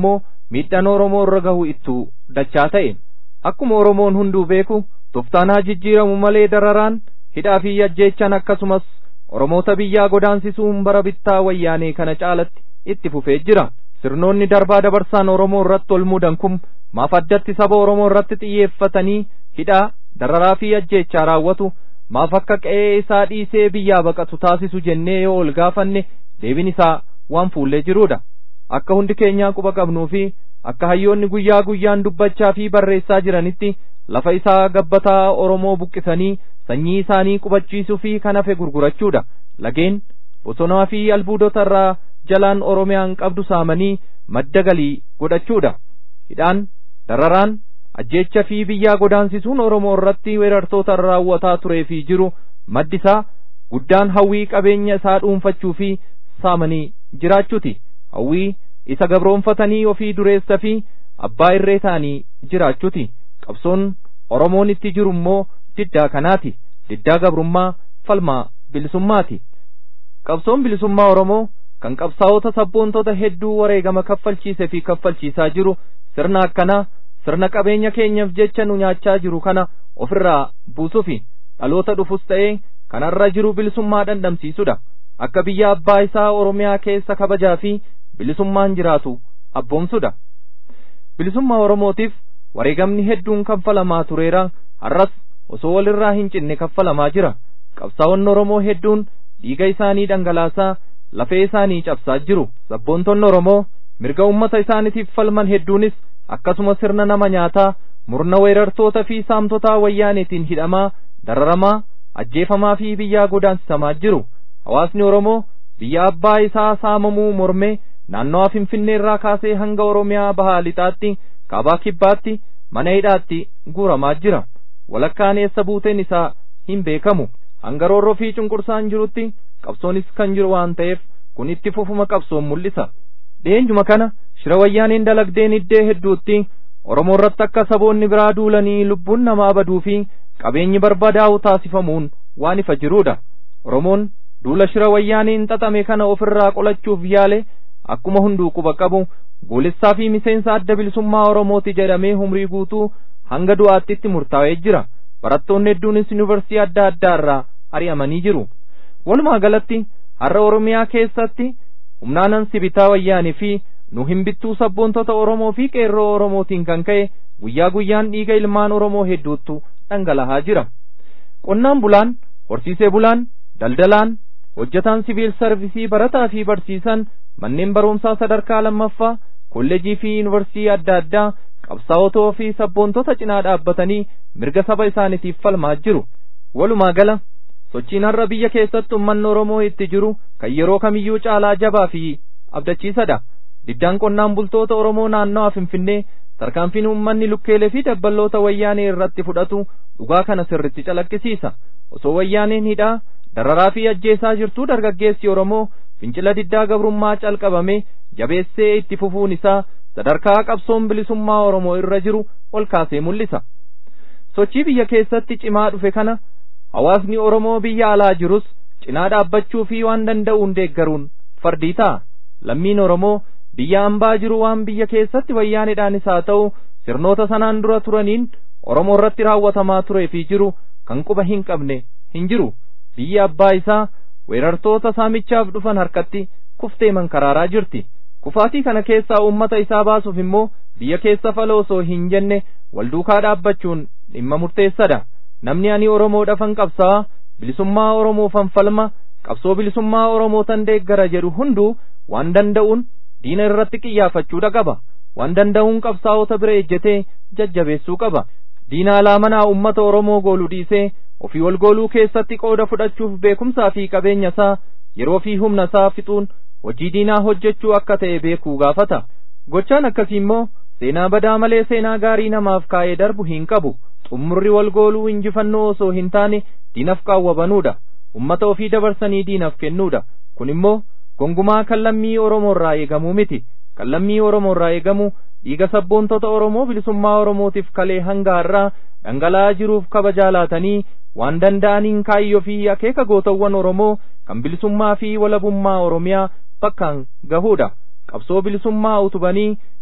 miidhaan oromoo irra gahu ittuu dachaa ta'e akkuma oromoon hunduu beeku toftaanaa jijjiiramu malee dararaan hidhaa fi ajjeechaan akkasumas oromoota biyyaa godaansisuun bara bittaa wayyaanee kana caalatti itti fufee jira sirnoonni darbaa dabarsaan oromoo irratti ol mudan kun maaf addatti saba oromoo irratti xiyyeeffatanii hidhaa dararaa fi ajjeechaa raawwatu maaf akka qe'ee isaa dhiisee biyyaa baqatu taasisu jennee yoo ol gaafanne deebiin isaa waan fuullee jiruudha akka hundi keenyaa quba qabnuu fi akka hayyoonni guyyaa guyyaan dubbachaa fi barreessaa jiranitti lafa isaa gabbataa oromoo buqqisanii sanyii isaanii qubachiisuu fi kan hafe gurgurachuudha lageen bosonaa fi albuudota irraa jalaan oromiyaan qabdu saamanii madda galii godhachuudha hidhaan dararaan ajjeecha fi biyyaa godaansisuun oromoo irratti weerartoota raawwataa turee fi jiru maddi isaa guddaan hawwii qabeenya isaa dhuunfachuu fi saamanii jiraachuuti hawwii isa gabroonfatanii ofii dureessa fi abbaa irree ta'anii jiraachuuti qabsoon oromoon itti jiru immoo diddaa kanaati diddaa gabrummaa falmaa bilisummaati qabsoon bilisummaa oromoo kan qabsaa'ota sabboontota hedduu wareegama kaffalchiise fi kaffalchiisaa jiru sirna akkanaa sirna qabeenya keenyaaf jecha nu nyaachaa jiru kana ofirraa buusuufi dhaloota dhufus ta'ee kanarra jiru bilisummaa dhandhamsiisudha akka biyya abbaa isaa oromiyaa keessa kabajaa fi bilisummaan jiraatu abboomsudha bilisummaa oromootiif wareegamni hedduun kaffalamaa tureera har'as osoo walirraa hin cinne kaffalamaa jira qabsaa'onni oromoo hedduun dhiiga isaanii dhangalaasaa lafee isaanii cabsaa jiru sabboontonni oromoo mirga ummata isaaniitiif falman hedduunis akkasuma sirna nama nyaataa murna weerartoota fi saamtotaa wayyaaneetiin hidhamaa dararamaa ajjeefamaa fi biyyaa godaansisamaa jiru hawaasni oromoo biyya abbaa isaa saamamuu mormee naannawaa finfinneerraa kaasee hanga oromiyaa bahaa lixaatti kaabaa kibbaatti mana hidhaatti guuramaa jira walakkaan eessa buuteen isaa hin beekamu hanga roorroo fi cunqursaan jirutti qabsoonis kan jiru waan ta'eef kun itti fufuma qabsoon mul'isa dheenyuma kana shira wayyaaneen dalagdeen iddee hedduutti oromoo irratti akka saboonni biraa duulanii lubbuun namaa baduu fi qabeenyi barbadaa'u taasifamuun waan ifa jiruudha oromoon duula shira wayyaaneen xaxame kana ofirraa qolachuuf yaale akkuma hunduu quba qabu goolessaa fi miseensa adda bilisummaa oromooti jedhamee humrii guutuu hanga du'aattitti murtaa'ee jira barattoonni hedduunis yuunivarsiitii adda addaa irraa ari'amanii jiru walumaa galatti har'a oromiyaa keessatti humnaanan sibitaa wayyaanii fi nu hin bittuu sabboontota oromoo fi qeerroo oromootiin kan ka'e guyyaa guyyaan dhiiga ilmaan oromoo hedduuttu dhangalahaa jira qonnaan bulaan horsiisee bulaan daldalaan hojjetaan siviil sarvisii barataa fi barsiisan manneen barumsaa sadarkaa lammaffaa kolleejii fi yuunivarsiitii adda addaa qabsaa'otoo fi sabboontota cinaa dhaabbatanii mirga saba isaaniitiif falmaa jiru walumaa gala sochiin har'a biyya keessatti ummanni oromoo itti jiru kan yeroo kamiyyuu caalaa jabaa fi abdachiisadha diddaan qonnaan bultoota oromoo naannawaa finfinnee tarkaanfiin ummanni lukkeelee fi dabballoota wayyaanee irratti fudhatu dhugaa kana sirritti calaqqisiisa osoo wayyaaneen hidhaa dararaa fi ajjeesaa jirtuu dargaggeessi oromoo fincila diddaa gabrummaa calqabame jabeessee itti fufuun isaa sadarkaa qabsoon bilisummaa oromoo irra jiru ol kaasee mul'isa sochii biyya keessatti cimaa dhufe kana hawaasni oromoo biyya alaa jirus cinaa dhaabbachuu fi waan danda'uun deeggaruun fardii ta'a lammiin oromoo biyya ambaa jiru waan biyya keessatti wayyaaneedhaanis haa ta'u sirnoota sanaan dura turaniin oromoo irratti raawwatamaa turee fi jiru kan quba hin qabne hin jiru biyya abbaa isaa weerartoota saamichaaf dhufan harkatti kuftee mankaraaraa jirti kufaatii kana keessaa uummata isaa baasuuf immoo biyya keessa fala osoo hin jenne wal duukaa dhaabbachuun dhimma murteessadha namni ani oromoodhafan qabsaa bilisummaa oromoofan falma qabsoo bilisummaa oromootan deeggara jedhu hunduu waan danda'uun diina irratti qiyyaafachuudha qaba waan danda'uun qabsaa'ota bira ejjetee jajjabeessuu qaba diina alaa manaa ummata oromoo gooluu dhiisee ofii wal gooluu keessatti qooda fudhachuuf beekumsaa fi qabeenya isaa yeroo fi humna isaa fixuun hojii diinaa hojjechuu akka ta'e beekuu gaafata gochaan akkasii immoo seenaa badaa malee seenaa gaarii namaaf kaa'ee darbu hin qabu xummurri wal gooluu injifannoo osoo hin taane diinaf qaawwabanuudha ummata ofii dabarsanii diinaf kennuudha kun immoo gongumaa kan lammii oromoo irraa eegamuu miti kan lammii oromoo irraa eegamu dhiiga sabboontota oromoo bilisummaa oromootiif kalee hanga har'aa dhangala'aa jiruuf kabajaa laatanii waan danda'aniin kaayyoo fi akeeka gootawwan oromoo kan bilisummaa fi walabummaa oromiyaa bakkaan gahuudha qabsoo bilisummaa utubanii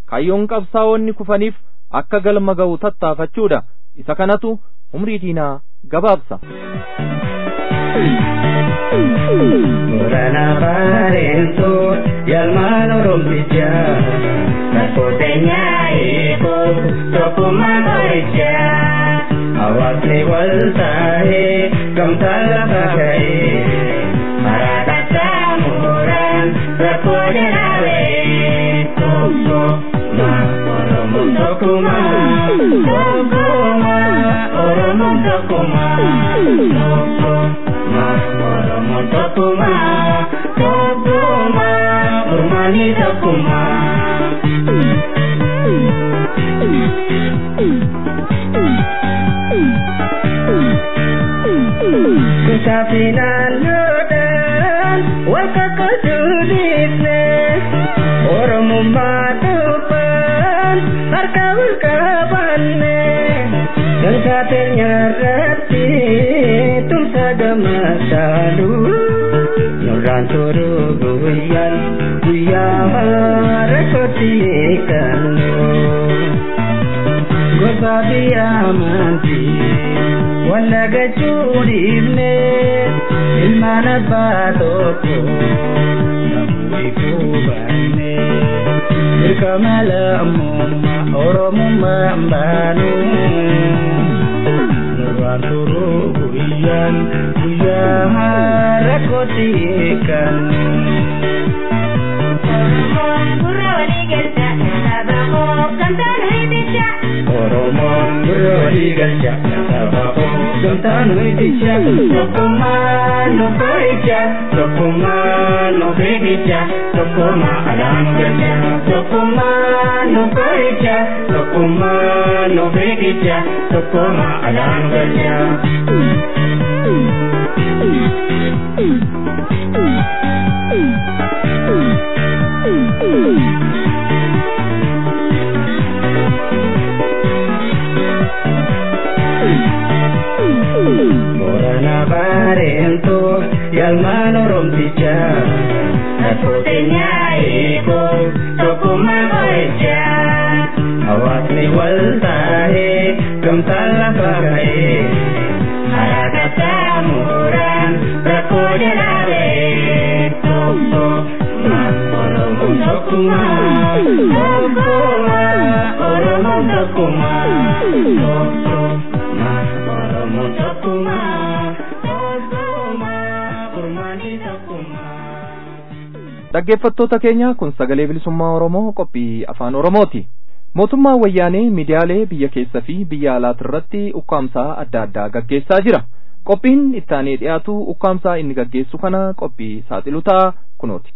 kaayyoon qabsaa'onni kufaniif akka galma ga'u tattaafachuudha isa kanatu umrii diinaa gabaabsa. Murana bareetu yalmaan oromtichaa Rakkooteenya eeguu tokkummaa qorichaa Hawaasni wal taa'ee gamtaa lafa ga'ee Karaa qaxxaamuraan rakkoo jiraawee Tokkummaa Oromoon tokkummaa Tokkummaa Oromoon tokkummaa Tokkummaa Oromoon tokkummaa Tokkummaa Ormaanii tokkummaa Kitaabni naannoodhaan wal kakkatuu dhiifne Oromummaa dubbaan harka wal qabanne Gantaa teenya irratti tumsa gammachaalu Nurraan turuu guyyaan guyyaa rakkootti eeggannu Gosa biyya amantii wallagachuu dhiifne ilmaan abbaa tokko namuu ifuu banne dirqama lammummaa oromummaa baanu nurraan turuu guyyaan guyyaa rakkootti eeggannu. Oromoon gurra walii galcha saba gamtaan ho'icha tokkummaan nu boo'icha tokkummaan nu beekicha tokkummaa alaan galcha tokkummaan nu boo'icha tokkummaan nu beekicha tokkummaa alaan galcha. Borana barento yalman oromticha Rakkooteenya eeguu tokkummaa qo'icha Hawaasni wal taa'ee gamtaan lafa ga'ee Karaa qaxxaamuraan rakkoo jalaabee Tokkummaa Oromoon tokkummaa Tokkummaa Oromoon tokkummaa Tokkummaa Oromoon tokkummaa Tokkummaa Kurmaanii tokkummaa dhaggeeffattoota keenya kun sagalee bilisummaa oromoo qophii afaan oromooti mootummaan wayyaanee miidiyaalee biyya keessa fi biyya alaati irratti ukkaamsaa adda addaa gaggeessaa jira qophiin ittaanee dhiyaatu ukkaamsaa inni gaggeessu kana qophii saaxilu ta'a kunooti.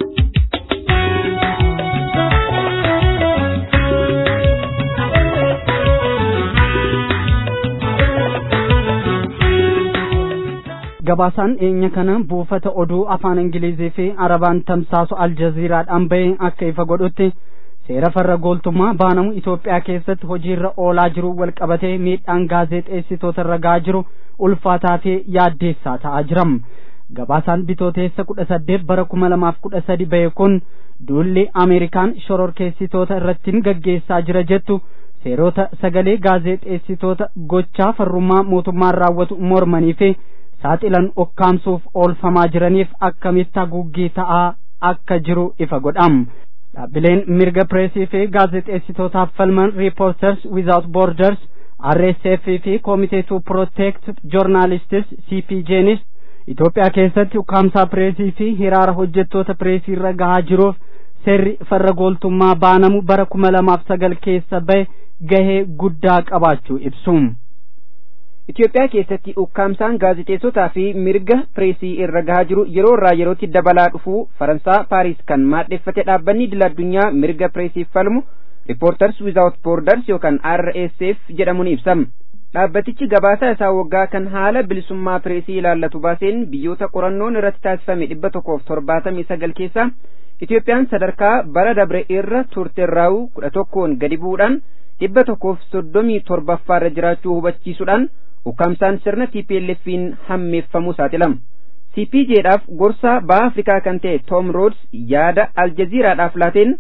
gabaasaan dhiyeenya kana buufata oduu afaan ingilizii fi arabaan tamsaasu aljaziiraadhaan bahee akka ifa godhutti seera farra gooltummaa baanamu Itoophiyaa keessatti hojiirra oolaa jiru wal qabatee miidhaan gaazexeessitoota irra gahaa jiru ulfaataa fi yaaddeessaa ta'aa jiram. Gabaasaan bitooteessa kudha saddeet bara kuma lamaaf kudha sadi bahe kun duulli Ameerikaan shororkeessitoota irrattiin gaggeessaa jira jettu seerota sagalee gaazexeessitoota gochaa farrummaa mootummaan raawwatu mormanii fi saaxilan okkaamsuuf oolfamaa jiraniif akkamitti haguuggii ta'aa akka jiru ifa godham. Dhaabbileen mirga pireesii fi gaazexeessitootaaf falman Reporters Without Borders RSF fi Committee to Protect Journalists CPJnis Itoophiyaa keessatti ukkaamsaa pireesii fi hiraara hojjettoota pireesii irra gahaa jiruuf seerri farra gooltummaa baanamu bara kuma lamaaf sagal keessa bahe gahee guddaa qabaachuu ibsu. Itoophiyaa keessatti ukkaamsaan gaazexeessotaa fi mirga pireesii irra gahaa jiru yeroo irraa yerootti dabalaa dhufuu Faransaa Paariis kan maadheffate dhaabbanni idil addunyaa mirga pireesiif falmu Reporters Without Borders yookaan RSF jedhamuun ibsama. Dhaabbatichi gabaasaa isaa waggaa kan haala bilisummaa pireesii ilaallatu baaseen biyyoota qorannoon irratti taasifame dhibba tokkoof torbaatamii sagal keessaa Itoophiyaan sadarkaa bara dabre irra turteerraa'u kudha tokkoon gadi bu'uudhaan dhibba tokkoof soddomii torbaffaarra jiraachuu hubachiisuudhaan ukkaamsaan sirna TPLF'n hammeeffamuu saaxilama. CPJdhaaf gorsaa baha Afrikaa kan ta'e Tom Rhodes yaada Aljaziiraadhaaf laateen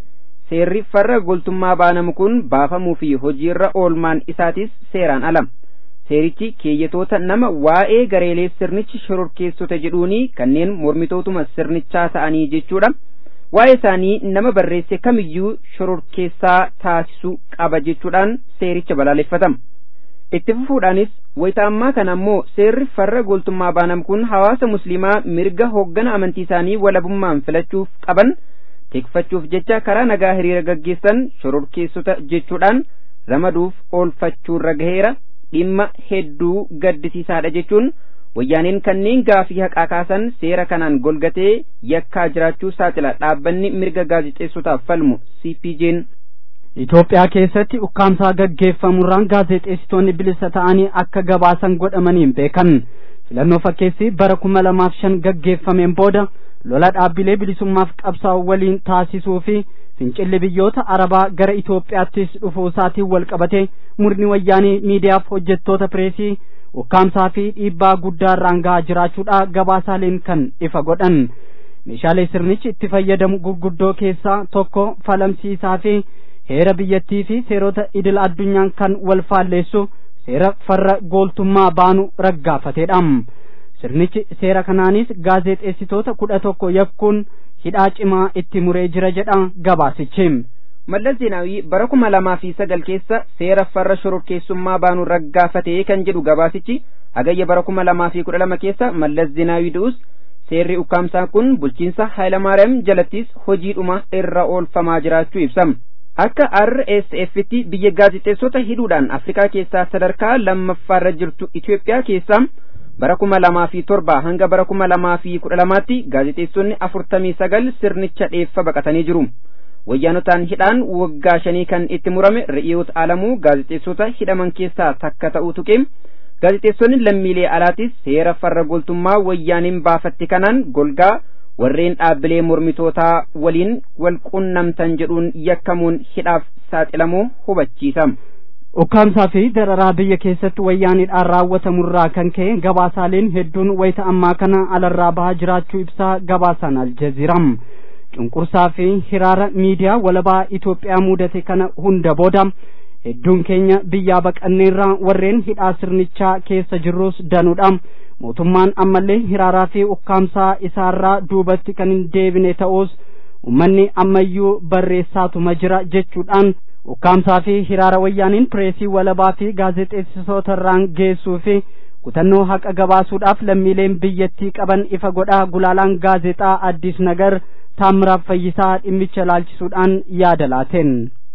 seerri farra goltummaa baanamu kun baafamuu fi hojiirra oolmaan isaatis seeraan ala seerichi keeyyatoota nama waa'ee gareelee sirnichi shororkeessota jedhuuni kanneen mormitootuma sirnichaa ta'anii jechuudha waa'ee isaanii nama barreesse kamiyyuu shororkeessaa taasisuu qaba jechuudhaan seericha balaaleffatama itti fufuudhaanis wayita ammaa kana ammoo seerri farra goltummaa baanam kun hawaasa musliimaa mirga hoggana amantii isaanii walabummaan filachuuf qaban tikfachuuf jecha karaa nagaa hiriira gaggeessan shororkeessota jechuudhaan ramaduuf oolfachuurra gaheera dhimma hedduu gaddisiisaadha jechuun wayyaaneen kanneen gaafii haqaa kaasan seera kanaan golgatee yakkaa jiraachuu saaxila dhaabbanni mirga gaazixeessotaaf falmu cpj'n Itoophiyaa keessatti ukkaamsaa gaggeeffamurraan gaazexeessitoonni bilisa ta'anii akka gabaasan godhamaniin beekan filannoo fakkeessi bara kuma lamaaf shan gaggeeffameen booda lola dhaabbilee bilisummaaf qabsaa'u waliin taasisuu fi fincilli biyyoota arabaa gara Itoophiyaattis dhufuu isaatiin wal qabate murni wayyaanii miidiyaaf hojjettoota pireesii ukkaamsaa fi dhiibbaa guddaa irraan gahaa jiraachuudha gabaasaaleen kan ifa godhan meeshaalee sirnichi itti fayyadamu gurguddoo keessaa tokko falamsiisaa fi heera biyyattii fi seerota idil addunyaan kan wal faalleessu seera farra gooltummaa baanu raggaafateedha sirnichi seera kanaanis gaazexeessitoota kudha tokko yakkuun hidhaa cimaa itti muree jira jedha gabaasichi mallas zeenaawii bara kuma lamaa fi sagal keessa seera farra shororkeessummaa baanu raggaafatee kan jedhu gabaasichi hagayya bara kuma lamaa fi kudha lama keessa mallas zeenaawii du'us seerri ukkaamsaa kun bulchiinsa Hayilamaariyaam jalattis hojiidhuma irra oolfamaa jiraachuu ibsama. Akka RSF'tti biyya gaazixeessota hidhuudhaan Afrikaa keessaa sadarkaa lammaffaarra jirtu Itoophiyaa keessaa bara kuma lamaa fi torba hanga bara kuma lamaa fi kudha lamaatti gaazixeessonni afurtamii sagal sirnicha dheeffa baqatanii jiru. Wayyaanotaan hidhaan waggaa shanii kan itti murame Re'iyoot Alamuu gaazixeessota hidhaman keessaa takka ta'uu tuqeem. gaazixeessonni lammiilee alaatis seera farra goltummaa wayyaaniin baafatti kanaan golgaa warreen dhaabbilee mormitootaa waliin wal qunnamtan jedhuun yakkamuun hidhaaf saaxilamuu hubachiisa. ukkaamsaa fi dararaa biyya keessatti wayyaaniidhaan raawwatamurraa kan ka'e gabaasaaleen hedduun wayita ammaa kana alarraa bahaa jiraachuu ibsaa gabaasaan aljaziiram cunqursaa fi hiraara miidiyaa walabaa Itoophiyaa mudate kana hunda booda hedduun keenya biyyaa baqanneerraa warreen hidhaa sirnichaa keessa jirrus danuudha mootummaan ammallee hiraaraa fi ukkaamsaa isaarraa duubatti kan hin deebine ta'us ummanni ammayyuu barreessaatuma jira jechuudhaan ukkaamsaa fi hiraara wayyaaniin pireesii walabaa fi gaazexeessitootarraan geessuu fi kutannoo haqa gabaasuudhaaf lammiileen biyyattii qaban ifa godhaa gulaalaan gaazexaa addis nagar taammiraaf fayyisaa dhimmicha laalchisuudhaan yaada laateen.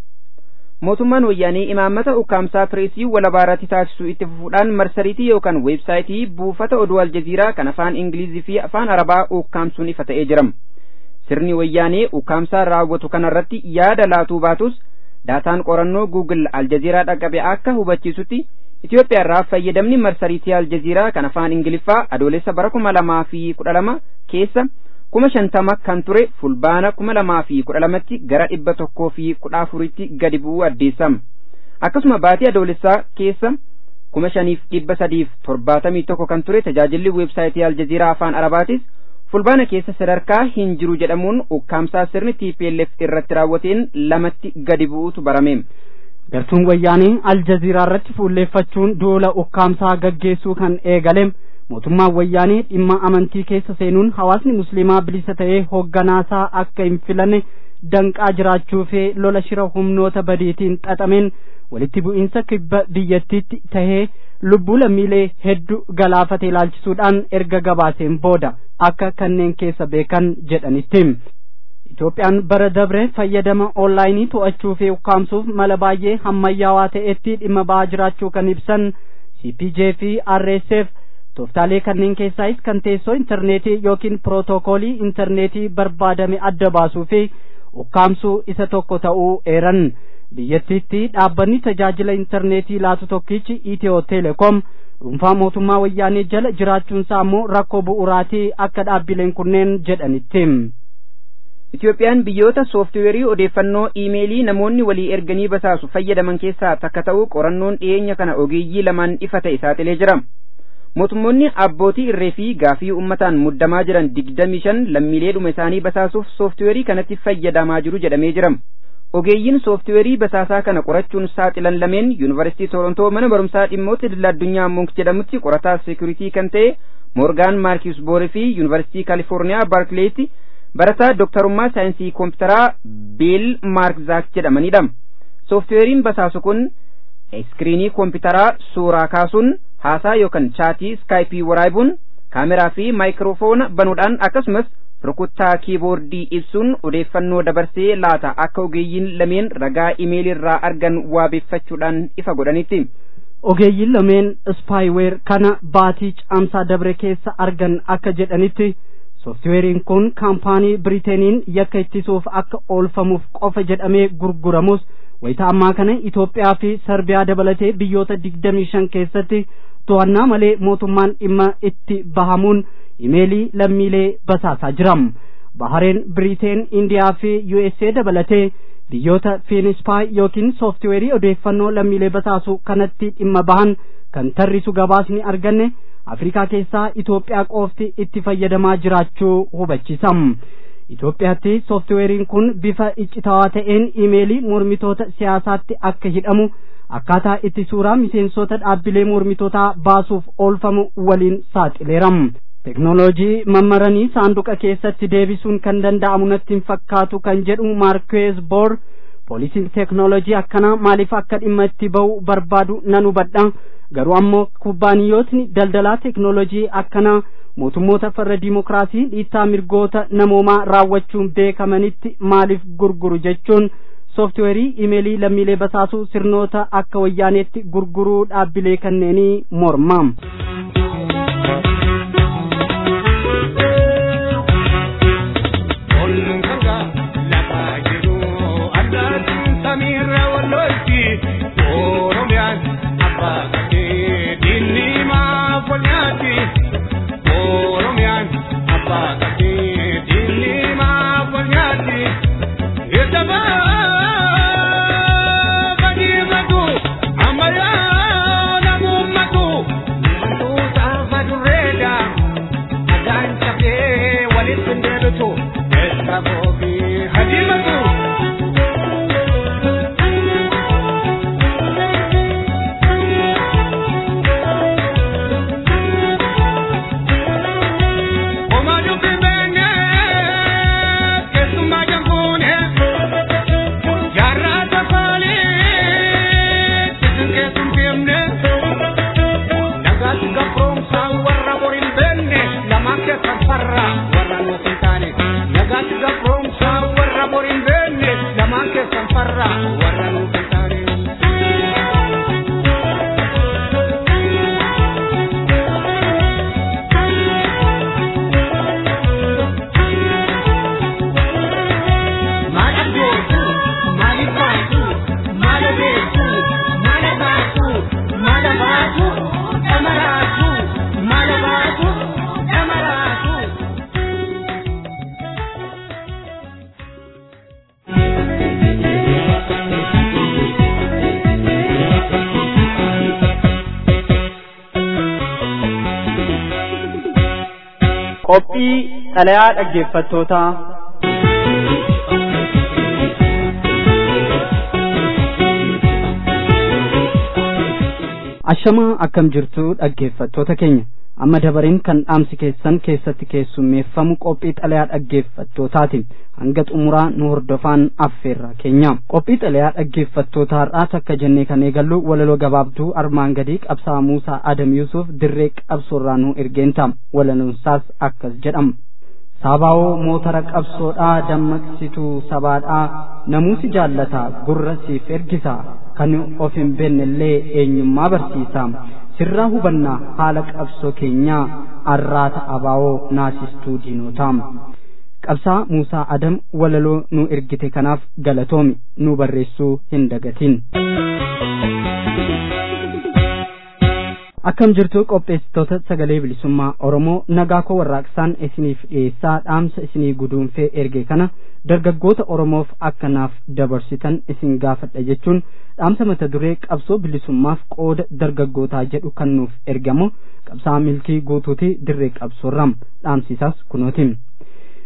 mootummaan wayyaanii imaammata ukkaamsaa pireesii walabaa irratti taasisuu itti fufuudhaan marsariitii yookaan weebsaayitii buufata oduu aljaziiraa kan afaan ingilizii fi afaan arabaa ukkaamsuun ifa ta'ee jira sirni wayyaanii ukkaamsaa raawwatu kanarratti yaada laatuu baatus daataan qorannoo guugil aljaziiraa dhaqqabe akka hubachiisutti Itoophiyaa irraa fayyadamni marsariitii aljaziiraa kan afaan ingiliffaa adoolessa bara kuma lamaa fi kudha lama keessa kuma shantama kan ture fulbaana kuma lamaa fi kudha lamatti gara dhibba tokkoo fi kudha afuritti gadi bu'uu addeessama akkasuma baatii adoolessaa keessa kuma shaniif dhibba sadiif torbaatamii tokko kan ture tajaajilli weebsaayitii aljaziiraa afaan arabaatis fulbaana keessa sadarkaa hin jiru jedhamuun ukkaamsaa sirni TPLF irratti raawwateen lamatti gadi bu'uutu barame. gartuun wayyaanii aljaziiraa irratti fuulleeffachuun duula ukkaamsaa gaggeessuu kan eegale mootummaan wayyaanii dhimma amantii keessa seenuun hawaasni musliimaa bilisa ta'ee hogganaasaa akka hin filanne danqaa jiraachuu fi lola shira humnoota badiitiin xaxameen walitti bu'iinsa kibba biyyattiitti tahee lubbuu lammiilee hedduu galaafate ilaalchisuudhaan erga gabaaseen booda akka kanneen keessa beekan jedhanitti. Itoophiyaan bara dabre fayyadama onlaayinii to'achuu fi ukkaamsuuf mala baay'ee ammayyaawaa ta'etti dhimma ba'aa jiraachuu kan ibsan CPJ fi RSF tooftaalee kanneen keessaayis kan teessoo intarneetii yookiin pirootokoolii intarneetii barbaadame adda baasuu fi ukkaamsuu isa tokko ta'uu eeran biyyattiitti dhaabbanni tajaajila intarneetii laatu tokkichi Itiyoo Teleekoom dhuunfaa mootummaa wayyaanee jala jiraachuunsaa immoo rakkoo bu'uuraatii akka dhaabbileen kunneen jedhanitti. Itoophiyaan biyyoota sooftiweerii odeeffannoo iimeelii namoonni walii erganii basaasu fayyadaman keessaa takka ta'uu qorannoon dhiyeenya kana ogeeyyii lamaan ifa ta'e saaxilee jira. Mootummoonni abbootii irree fi gaafii uummataan muddamaa jiran digdamii shan lammiileedhuma isaanii basaasuuf sooftiweerii kanatti fayyadamaa jiru jedhamee jira. ogeeyyiin sooftiweerii basaasaa kana qorachuun saaxilan lameen yuunivarsiitii Torontoo mana barumsaa dhimmoota idil addunyaa Munk jedhamutti qorataa seekuritii kan ta'e Moorgaan Maarkius Boore fi yuunivarsiitii Kaalifoorniyaa Baarkileetti barataa dooktarummaa saayinsii koompitaraa Biil Maark Zaak jedhamanidha. Sooftiweeriin basaasu kun iskiriinii koompitaraa suuraa kaasuun haasaa yookaan chaatii iskaayipii waraabuun kaameraa fi maayikiroofoona banuudhaan akkasumas rukuttaa kiiboordii ibsuun odeeffannoo dabarsee laata akka ogeeyyiin lameen ragaa imeelirraa argan waabeeffachuudhaan ifa godhanitti. ogeeyyiin lameen ispaayiweer kana baatii caamsaa dabre keessa argan akka jedhanitti sooftiweeriin kun kaampaanii biriiteeniin yakka ittisuuf akka oolfamuuf qofa jedhamee gurguramus wayita ammaa kana Itoophiyaa fi Sarbiyaa dabalatee biyyoota digdamii shan keessatti to'annaa malee mootummaan dhimma itti bahamuun imeelii lammiilee basaasaa jiram bahareen biriiteen indiyaa fi USA dabalatee biyyoota fiinispaay yookiin sooftiweerii odeeffannoo lammiilee basaasu kanatti dhimma bahan kan tarrisu gabaasni arganne afrikaa keessaa Itoophiyaa qofti itti fayyadamaa jiraachuu hubachiisam Itoophiyaatti sooftiweeriin kun bifa iccitawaa ta'een imeelii mormitoota siyaasaatti akka hidhamu akkaataa itti suuraa miseensota dhaabbilee mormitootaa baasuuf oolfamu waliin saaxileeram. teknooloojii mammaranii saanduqa keessatti deebisuun kan danda'amu natti hin fakkaatu kan jedhu maarkweez boor poolisiin teknooloojii akkanaa maaliif akka dhimma itti ba'u barbaadu nan hubadha garuu ammoo kubbaaniyyootni daldalaa teknooloojii akkanaa mootummoota farra diimokiraasii dhiittaa mirgoota namoomaa raawwachuun beekamanitti maaliif gurguru jechuun sooftiweerii imeelii lammiilee basaasuu sirnoota akka wayyaaneetti gurguruu dhaabbilee kanneenii morma. qophii xalayaa dhaggeeffattootaa ashamaa akkam jirtu dhaggeeffattoota keenya amma dabareen kan dhaamsi keessan keessatti keessummeeffamu qophii xalayaa dhaggeeffattootaati hanga xumuraa nu hordofaan affeerra keenya qophii xalayaa dhaggeeffattoota har'aa takka jennee kan eegallu walaloo gabaabduu armaan gadii qabsaa muusaa adam yuusuf dirree qabsoorraa nu ergeenta walaloonsaas akkas jedhama saabaawoo mootara qabsoodhaa dammaqsituu sabaadhaa namuusi jaallata gurra siif ergisa kan of hin beennellee eenyummaa barsiisa sirraa hubannaa haala qabsoo keenyaa arraata abaawoo naasistuu diinotaa qabsaa muusaa adam walaloo nu ergite kanaaf galatoomi nu barreessuu hin dagatin akkam jirtu qopheessitoota sagalee bilisummaa oromoo nagaa koo warraaqsaan isiniif dhiyeessaa dhaamsa isinii guduunfee erge kana dargaggoota oromoof akkanaaf dabarsitan isin gaafadha jechuun dhaamsa mata duree qabsoo bilisummaaf qooda dargaggootaa jedhu kan nuuf ergamu qabsaa milkii guutuuti dirree qabsoorram dhaamsisaas kunooti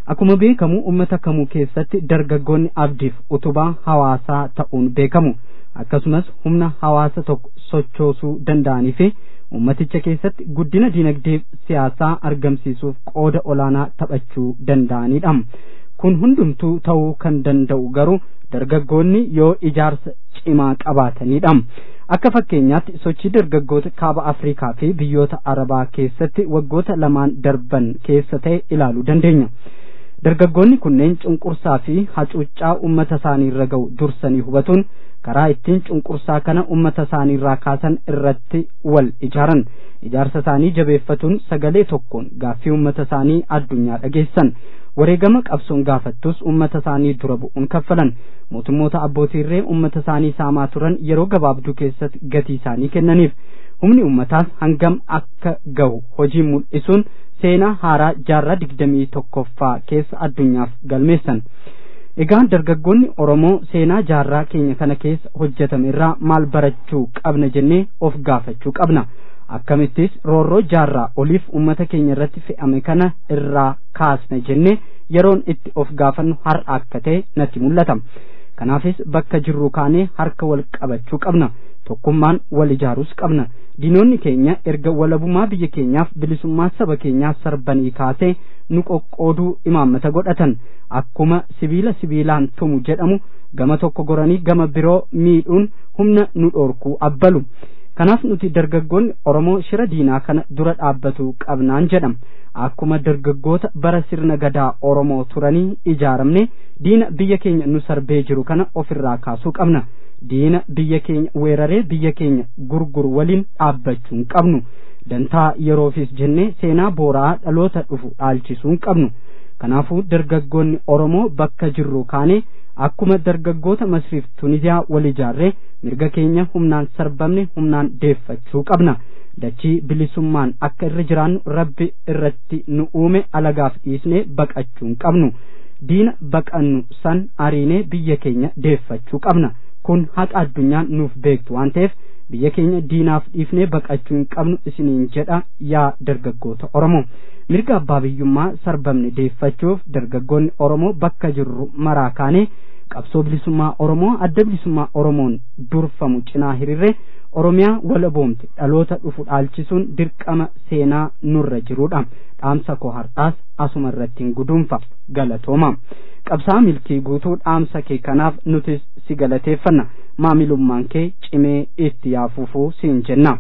akkuma beekamu ummata kamuu keessatti dargaggoonni abdiif utubaa hawaasaa ta'uun beekamu akkasumas humna hawaasa tokko sochoosuu danda'anii fi ummaticha keessatti guddina dinagdee siyaasaa argamsiisuuf qooda olaanaa taphachuu danda'anidha kun hundumtuu ta'uu kan danda'u garuu dargaggoonni yoo ijaarsa cimaa qabaatanidha akka fakkeenyaatti sochii dargaggoota kaaba afrikaa fi biyyoota arabaa keessatti waggoota lamaan darban keessa ta'e ilaaluu dandeenya dargaggoonni kunneen cunqursaa fi hacuuccaa ummata isaanii irra ga'u dursanii hubatuun karaa ittiin cunqursaa kana ummata isaanii irraa kaasan irratti wal ijaaran ijaarsa isaanii jabeeffatuun sagalee tokkoon gaaffii ummata isaanii addunyaa dhageessan wareegama qabsoon gaafattus ummata isaanii dura bu'uun kaffalan mootummoota abbootiirree ummata isaanii saamaa turan yeroo gabaabduu keessatti gatii isaanii kennaniif humni ummataas hangam akka gahu hojii mul'isuun seenaa haaraa jaarraa digdamii tokkoffaa keessa addunyaaf galmeessan egaa dargaggoonni oromoo seenaa jaarraa keenya kana keessa hojjetame irraa maal barachuu qabna jennee of gaafachuu qabna akkamittis roorroo jaarraa oliif ummata keenya irratti fe'ame kana irraa kaasna jennee yeroon itti of gaafannu har'a akka ta'e natti mul'ata kanaafis bakka jirru kaanee harka wal qabachuu qabna tokkummaan wal ijaaruus qabna diinonni keenya erga walabummaa biyya keenyaaf bilisummaa saba keenyaa sarbanii kaasee nu qoqqooduu imaammata godhatan akkuma sibiila sibiilaan tumu jedhamu gama tokko goranii gama biroo miidhuun humna nu dhoorkuu abbalu kanaaf nuti dargaggoonni oromoo shira diinaa kana dura dhaabbatu qabnaan jedham akkuma dargaggoota bara sirna gadaa oromoo turanii ijaaramne diina biyya keenya nu sarbee jiru kana ofirraa kaasuu qabna diina biyya keenya weeraree biyya keenya gurguru waliin dhaabbachuu hin qabnu dantaa yeroofis jennee seenaa booraa dhaloota dhufu dhaalchisuu hin qabnu kanaafuu dargaggoonni oromoo bakka jirru kaanee akkuma dargaggoota masriif tuniziyaa wal ijaarree mirga keenya humnaan sarbamne humnaan deeffachuu qabna dachii bilisummaan akka irra jiraannu rabbi irratti nu uume alagaaf dhiisnee baqachuu hin qabnu diina baqannu san ariinee biyya keenya deeffachuu qabna kun haqa addunyaan nuuf beektu waan ta'eef biyya keenya diinaaf dhiifnee baqachuu hin qabnu isiniin jedha yaa dargaggoota oromoo mirga abbaa biyyummaa sarbamne deeffachuuf dargaggoonni oromoo bakka jirru maraa kaanee qabsoo bilisummaa oromoo adda bilisummaa oromoon durfamu cinaa hiriirree oromiyaa walaboomte dhaloota dhufu dhaalchisuun dirqama seenaa nurra jirudha dhaamsa koo har'aas asuma irratti hin guduunfa galatooma qabsaa milkii guutuu dhaamsa kee kanaaf nutis si galateeffanna maamilummaan kee cimee itti yaafuufuu siin jenna.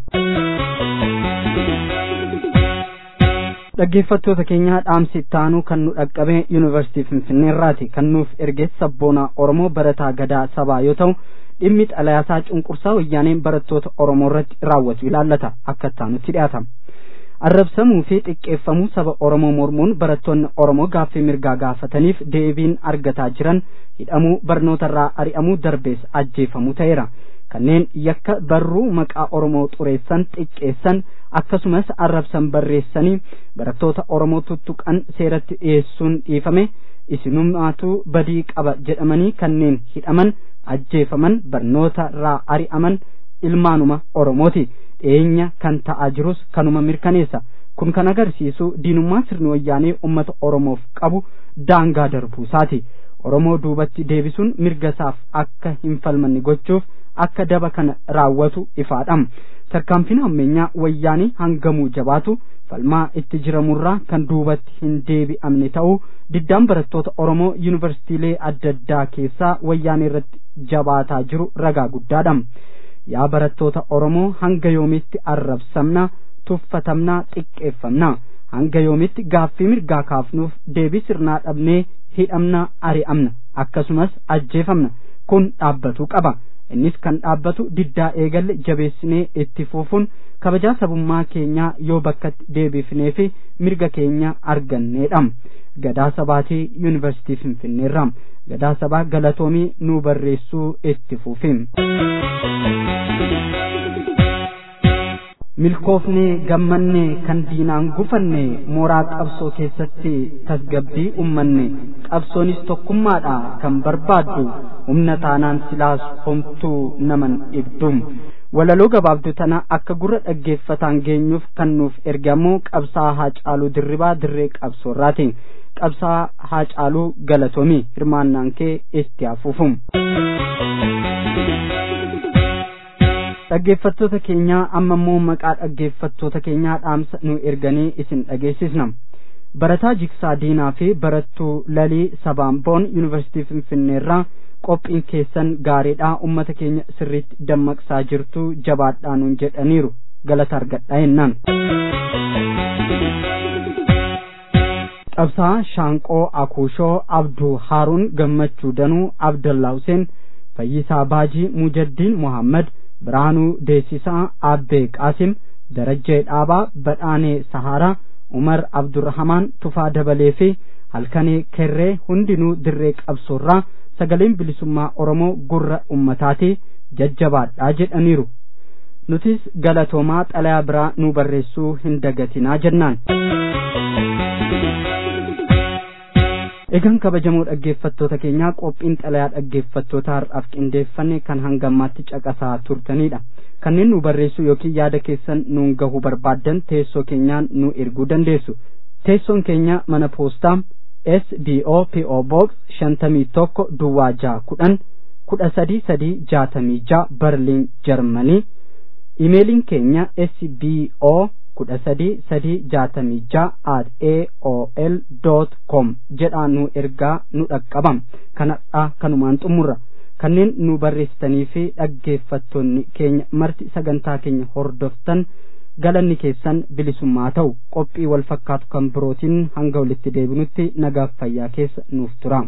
dhaggeeffattoota keenyaa dhaamsi ittaanuu kan nu dhaqqabe yuunivarsiitii finfinneerraati kan nuuf erge sabboonaa oromoo barataa gadaa sabaa yoo ta'u dhimmi xalayaasaa cunqursaa wayyaaneen barattoota oromoo irratti raawwatu ilaallata akka ittaanutti dhiyaata arrabsamuu fi xiqqeeffamuu saba oromoo mormuun barattoonni oromoo gaaffii mirgaa gaafataniif deebiin argataa jiran hidhamuu barnootarraa ari'amuu darbees ajjeefamuu ta'eera kanneen yakka barruu maqaa oromoo xureessan xiqqeessan akkasumas arrabsan barreessanii barattoota oromoo tuttuqan seeratti dhiyeessuun dhiifame isinummaatu badii qaba jedhamanii kanneen hidhaman ajjeefaman barnoota irraa ari'aman ilmaanuma oromooti dhiyeenya kan ta'aa jirus kanuma mirkaneessa kun kan agarsiisu diinummaa sirni wayyaanee ummata oromoof qabu daangaa darbuusaati oromoo duubatti deebisuun mirga isaaf akka hin falmanne gochuuf akka daba kana raawwatu ifaadha tarkaanfiin hammeenyaa wayyaanii hangamuu jabaatu falmaa itti jiramurraa kan duubatti hin deebi'amne ta'uu diddaan barattoota oromoo yuunivarsiitiilee adda addaa keessaa wayyaanee irratti jabaataa jiru ragaa guddaadha yaa barattoota oromoo hanga yoomitti arrabsamna tuffatamna xiqqeeffamna hanga yoomitti gaaffii mirgaa kaafnuuf deebii sirnaa dhabnee hidhamna ari'amna akkasumas ajjeefamna kun dhaabbatuu qaba innis kan dhaabbatu diddaa eegalle jabeessinee itti fufuun kabajaa sabummaa keenyaa yoo bakkatti deebifnee fi mirga keenya arganneedha gadaa sabaatii yuunivarsiitii finfinneerra gadaa sabaa galatoomii nu barreessuu itti fufi milkoofnee gammannee kan diinaan gufanne mooraa qabsoo keessatti tasgabbii ummanne qabsoonis tokkummaadha kan barbaaddu humna taanaan silaas homtuu naman dhibdum walaloo gabaabdu tana akka gurra dhaggeeffataan geenyuuf kan nuuf ergamu qabsaa haa caaluu dirribaa dirree qabsoorraati qabsaa haacaaluu galatoomii hirmaannaan kee itti hafuufum. dhaggeeffattoota keenyaa amma immoo maqaa dhaggeeffattoota keenyaa dhaamsa nu erganii isin dhageessisna barataa jiksaa diinaa fi barattuu lalii sabaamboon yuunivarsiitii finfinneerraa qophiin keessan gaariidhaa ummata keenya sirriitti dammaqsaa jirtu jabaadhaa nuun jedhaniiru galata argadhaa jennaan qabsaa shaanqoo akuushoo abduu haaruun gammachuu danuu abdallaa huseen fayyisaa baajii mujaddiin muhammad birhaanuu deessisaa abbee qaasim darajjee dhaabaa badhaanee saharaa umar abdurrahamaan tufaa dabalee fi halkanee kerree hundinuu dirree qabsoorraa sagaleen bilisummaa oromoo gurra ummataati jajjabaadhaa jedhaniiru nutis galatoomaa xalayaa biraa nu barreessuu hin dagatinaa jennaan egaan kabajamoo dhaggeeffattoota keenyaa qophiin xalayaa dhaggeeffattoota har'aaf qindeeffanne kan hangammaatti caqasaa turtanidha kanneen nu barreessuu yookiin yaada keessan nuun gahuu barbaaddan teessoo keenyaan nu erguu dandeessu teessoon keenya mana poostaa SBO PO Box shantamii tokko Duwwaa jaha kudhan kudha sadii sadii jaatamii jaha Berliin Jarmanii imeeliin keenya SBO kudha sadii sadii jaatamii jaha at aol dot com jedhaa nu ergaa nu dhaqqabam kanadha kanumaan xumurra kanneen nu barreessitanii fi dhaggeeffattoonni keenya marti sagantaa keenya hordoftan galanni keessan bilisummaa ta'u qophii wal fakkaatu kan birootiin hanga walitti deebinutti nagaaf fayyaa keessa nuuf tura.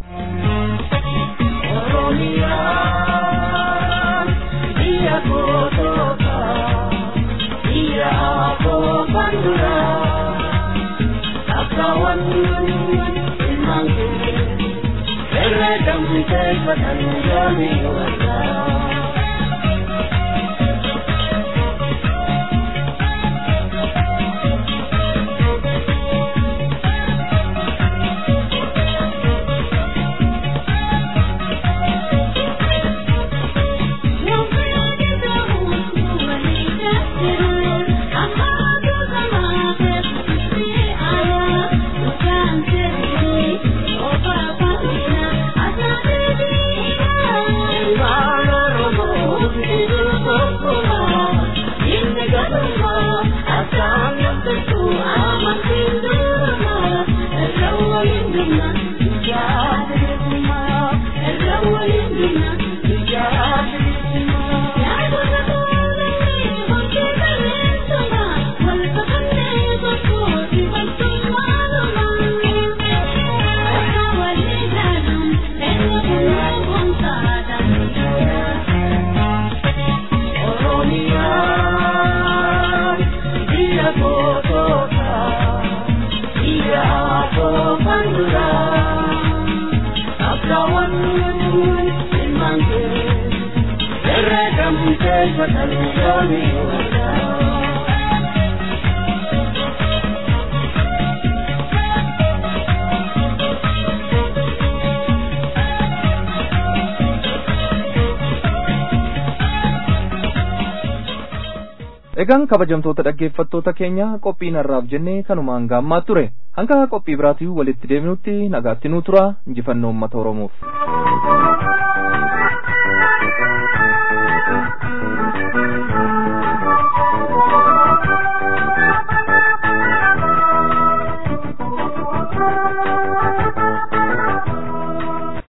egaan kabajamtoota dhaggeeffattoota keenya qophiin har'aaf jennee kanumaan gaammaa ture hanga qophii biraatii walitti deebinutti nagaatti nuu tura injifannoo uummata oromoof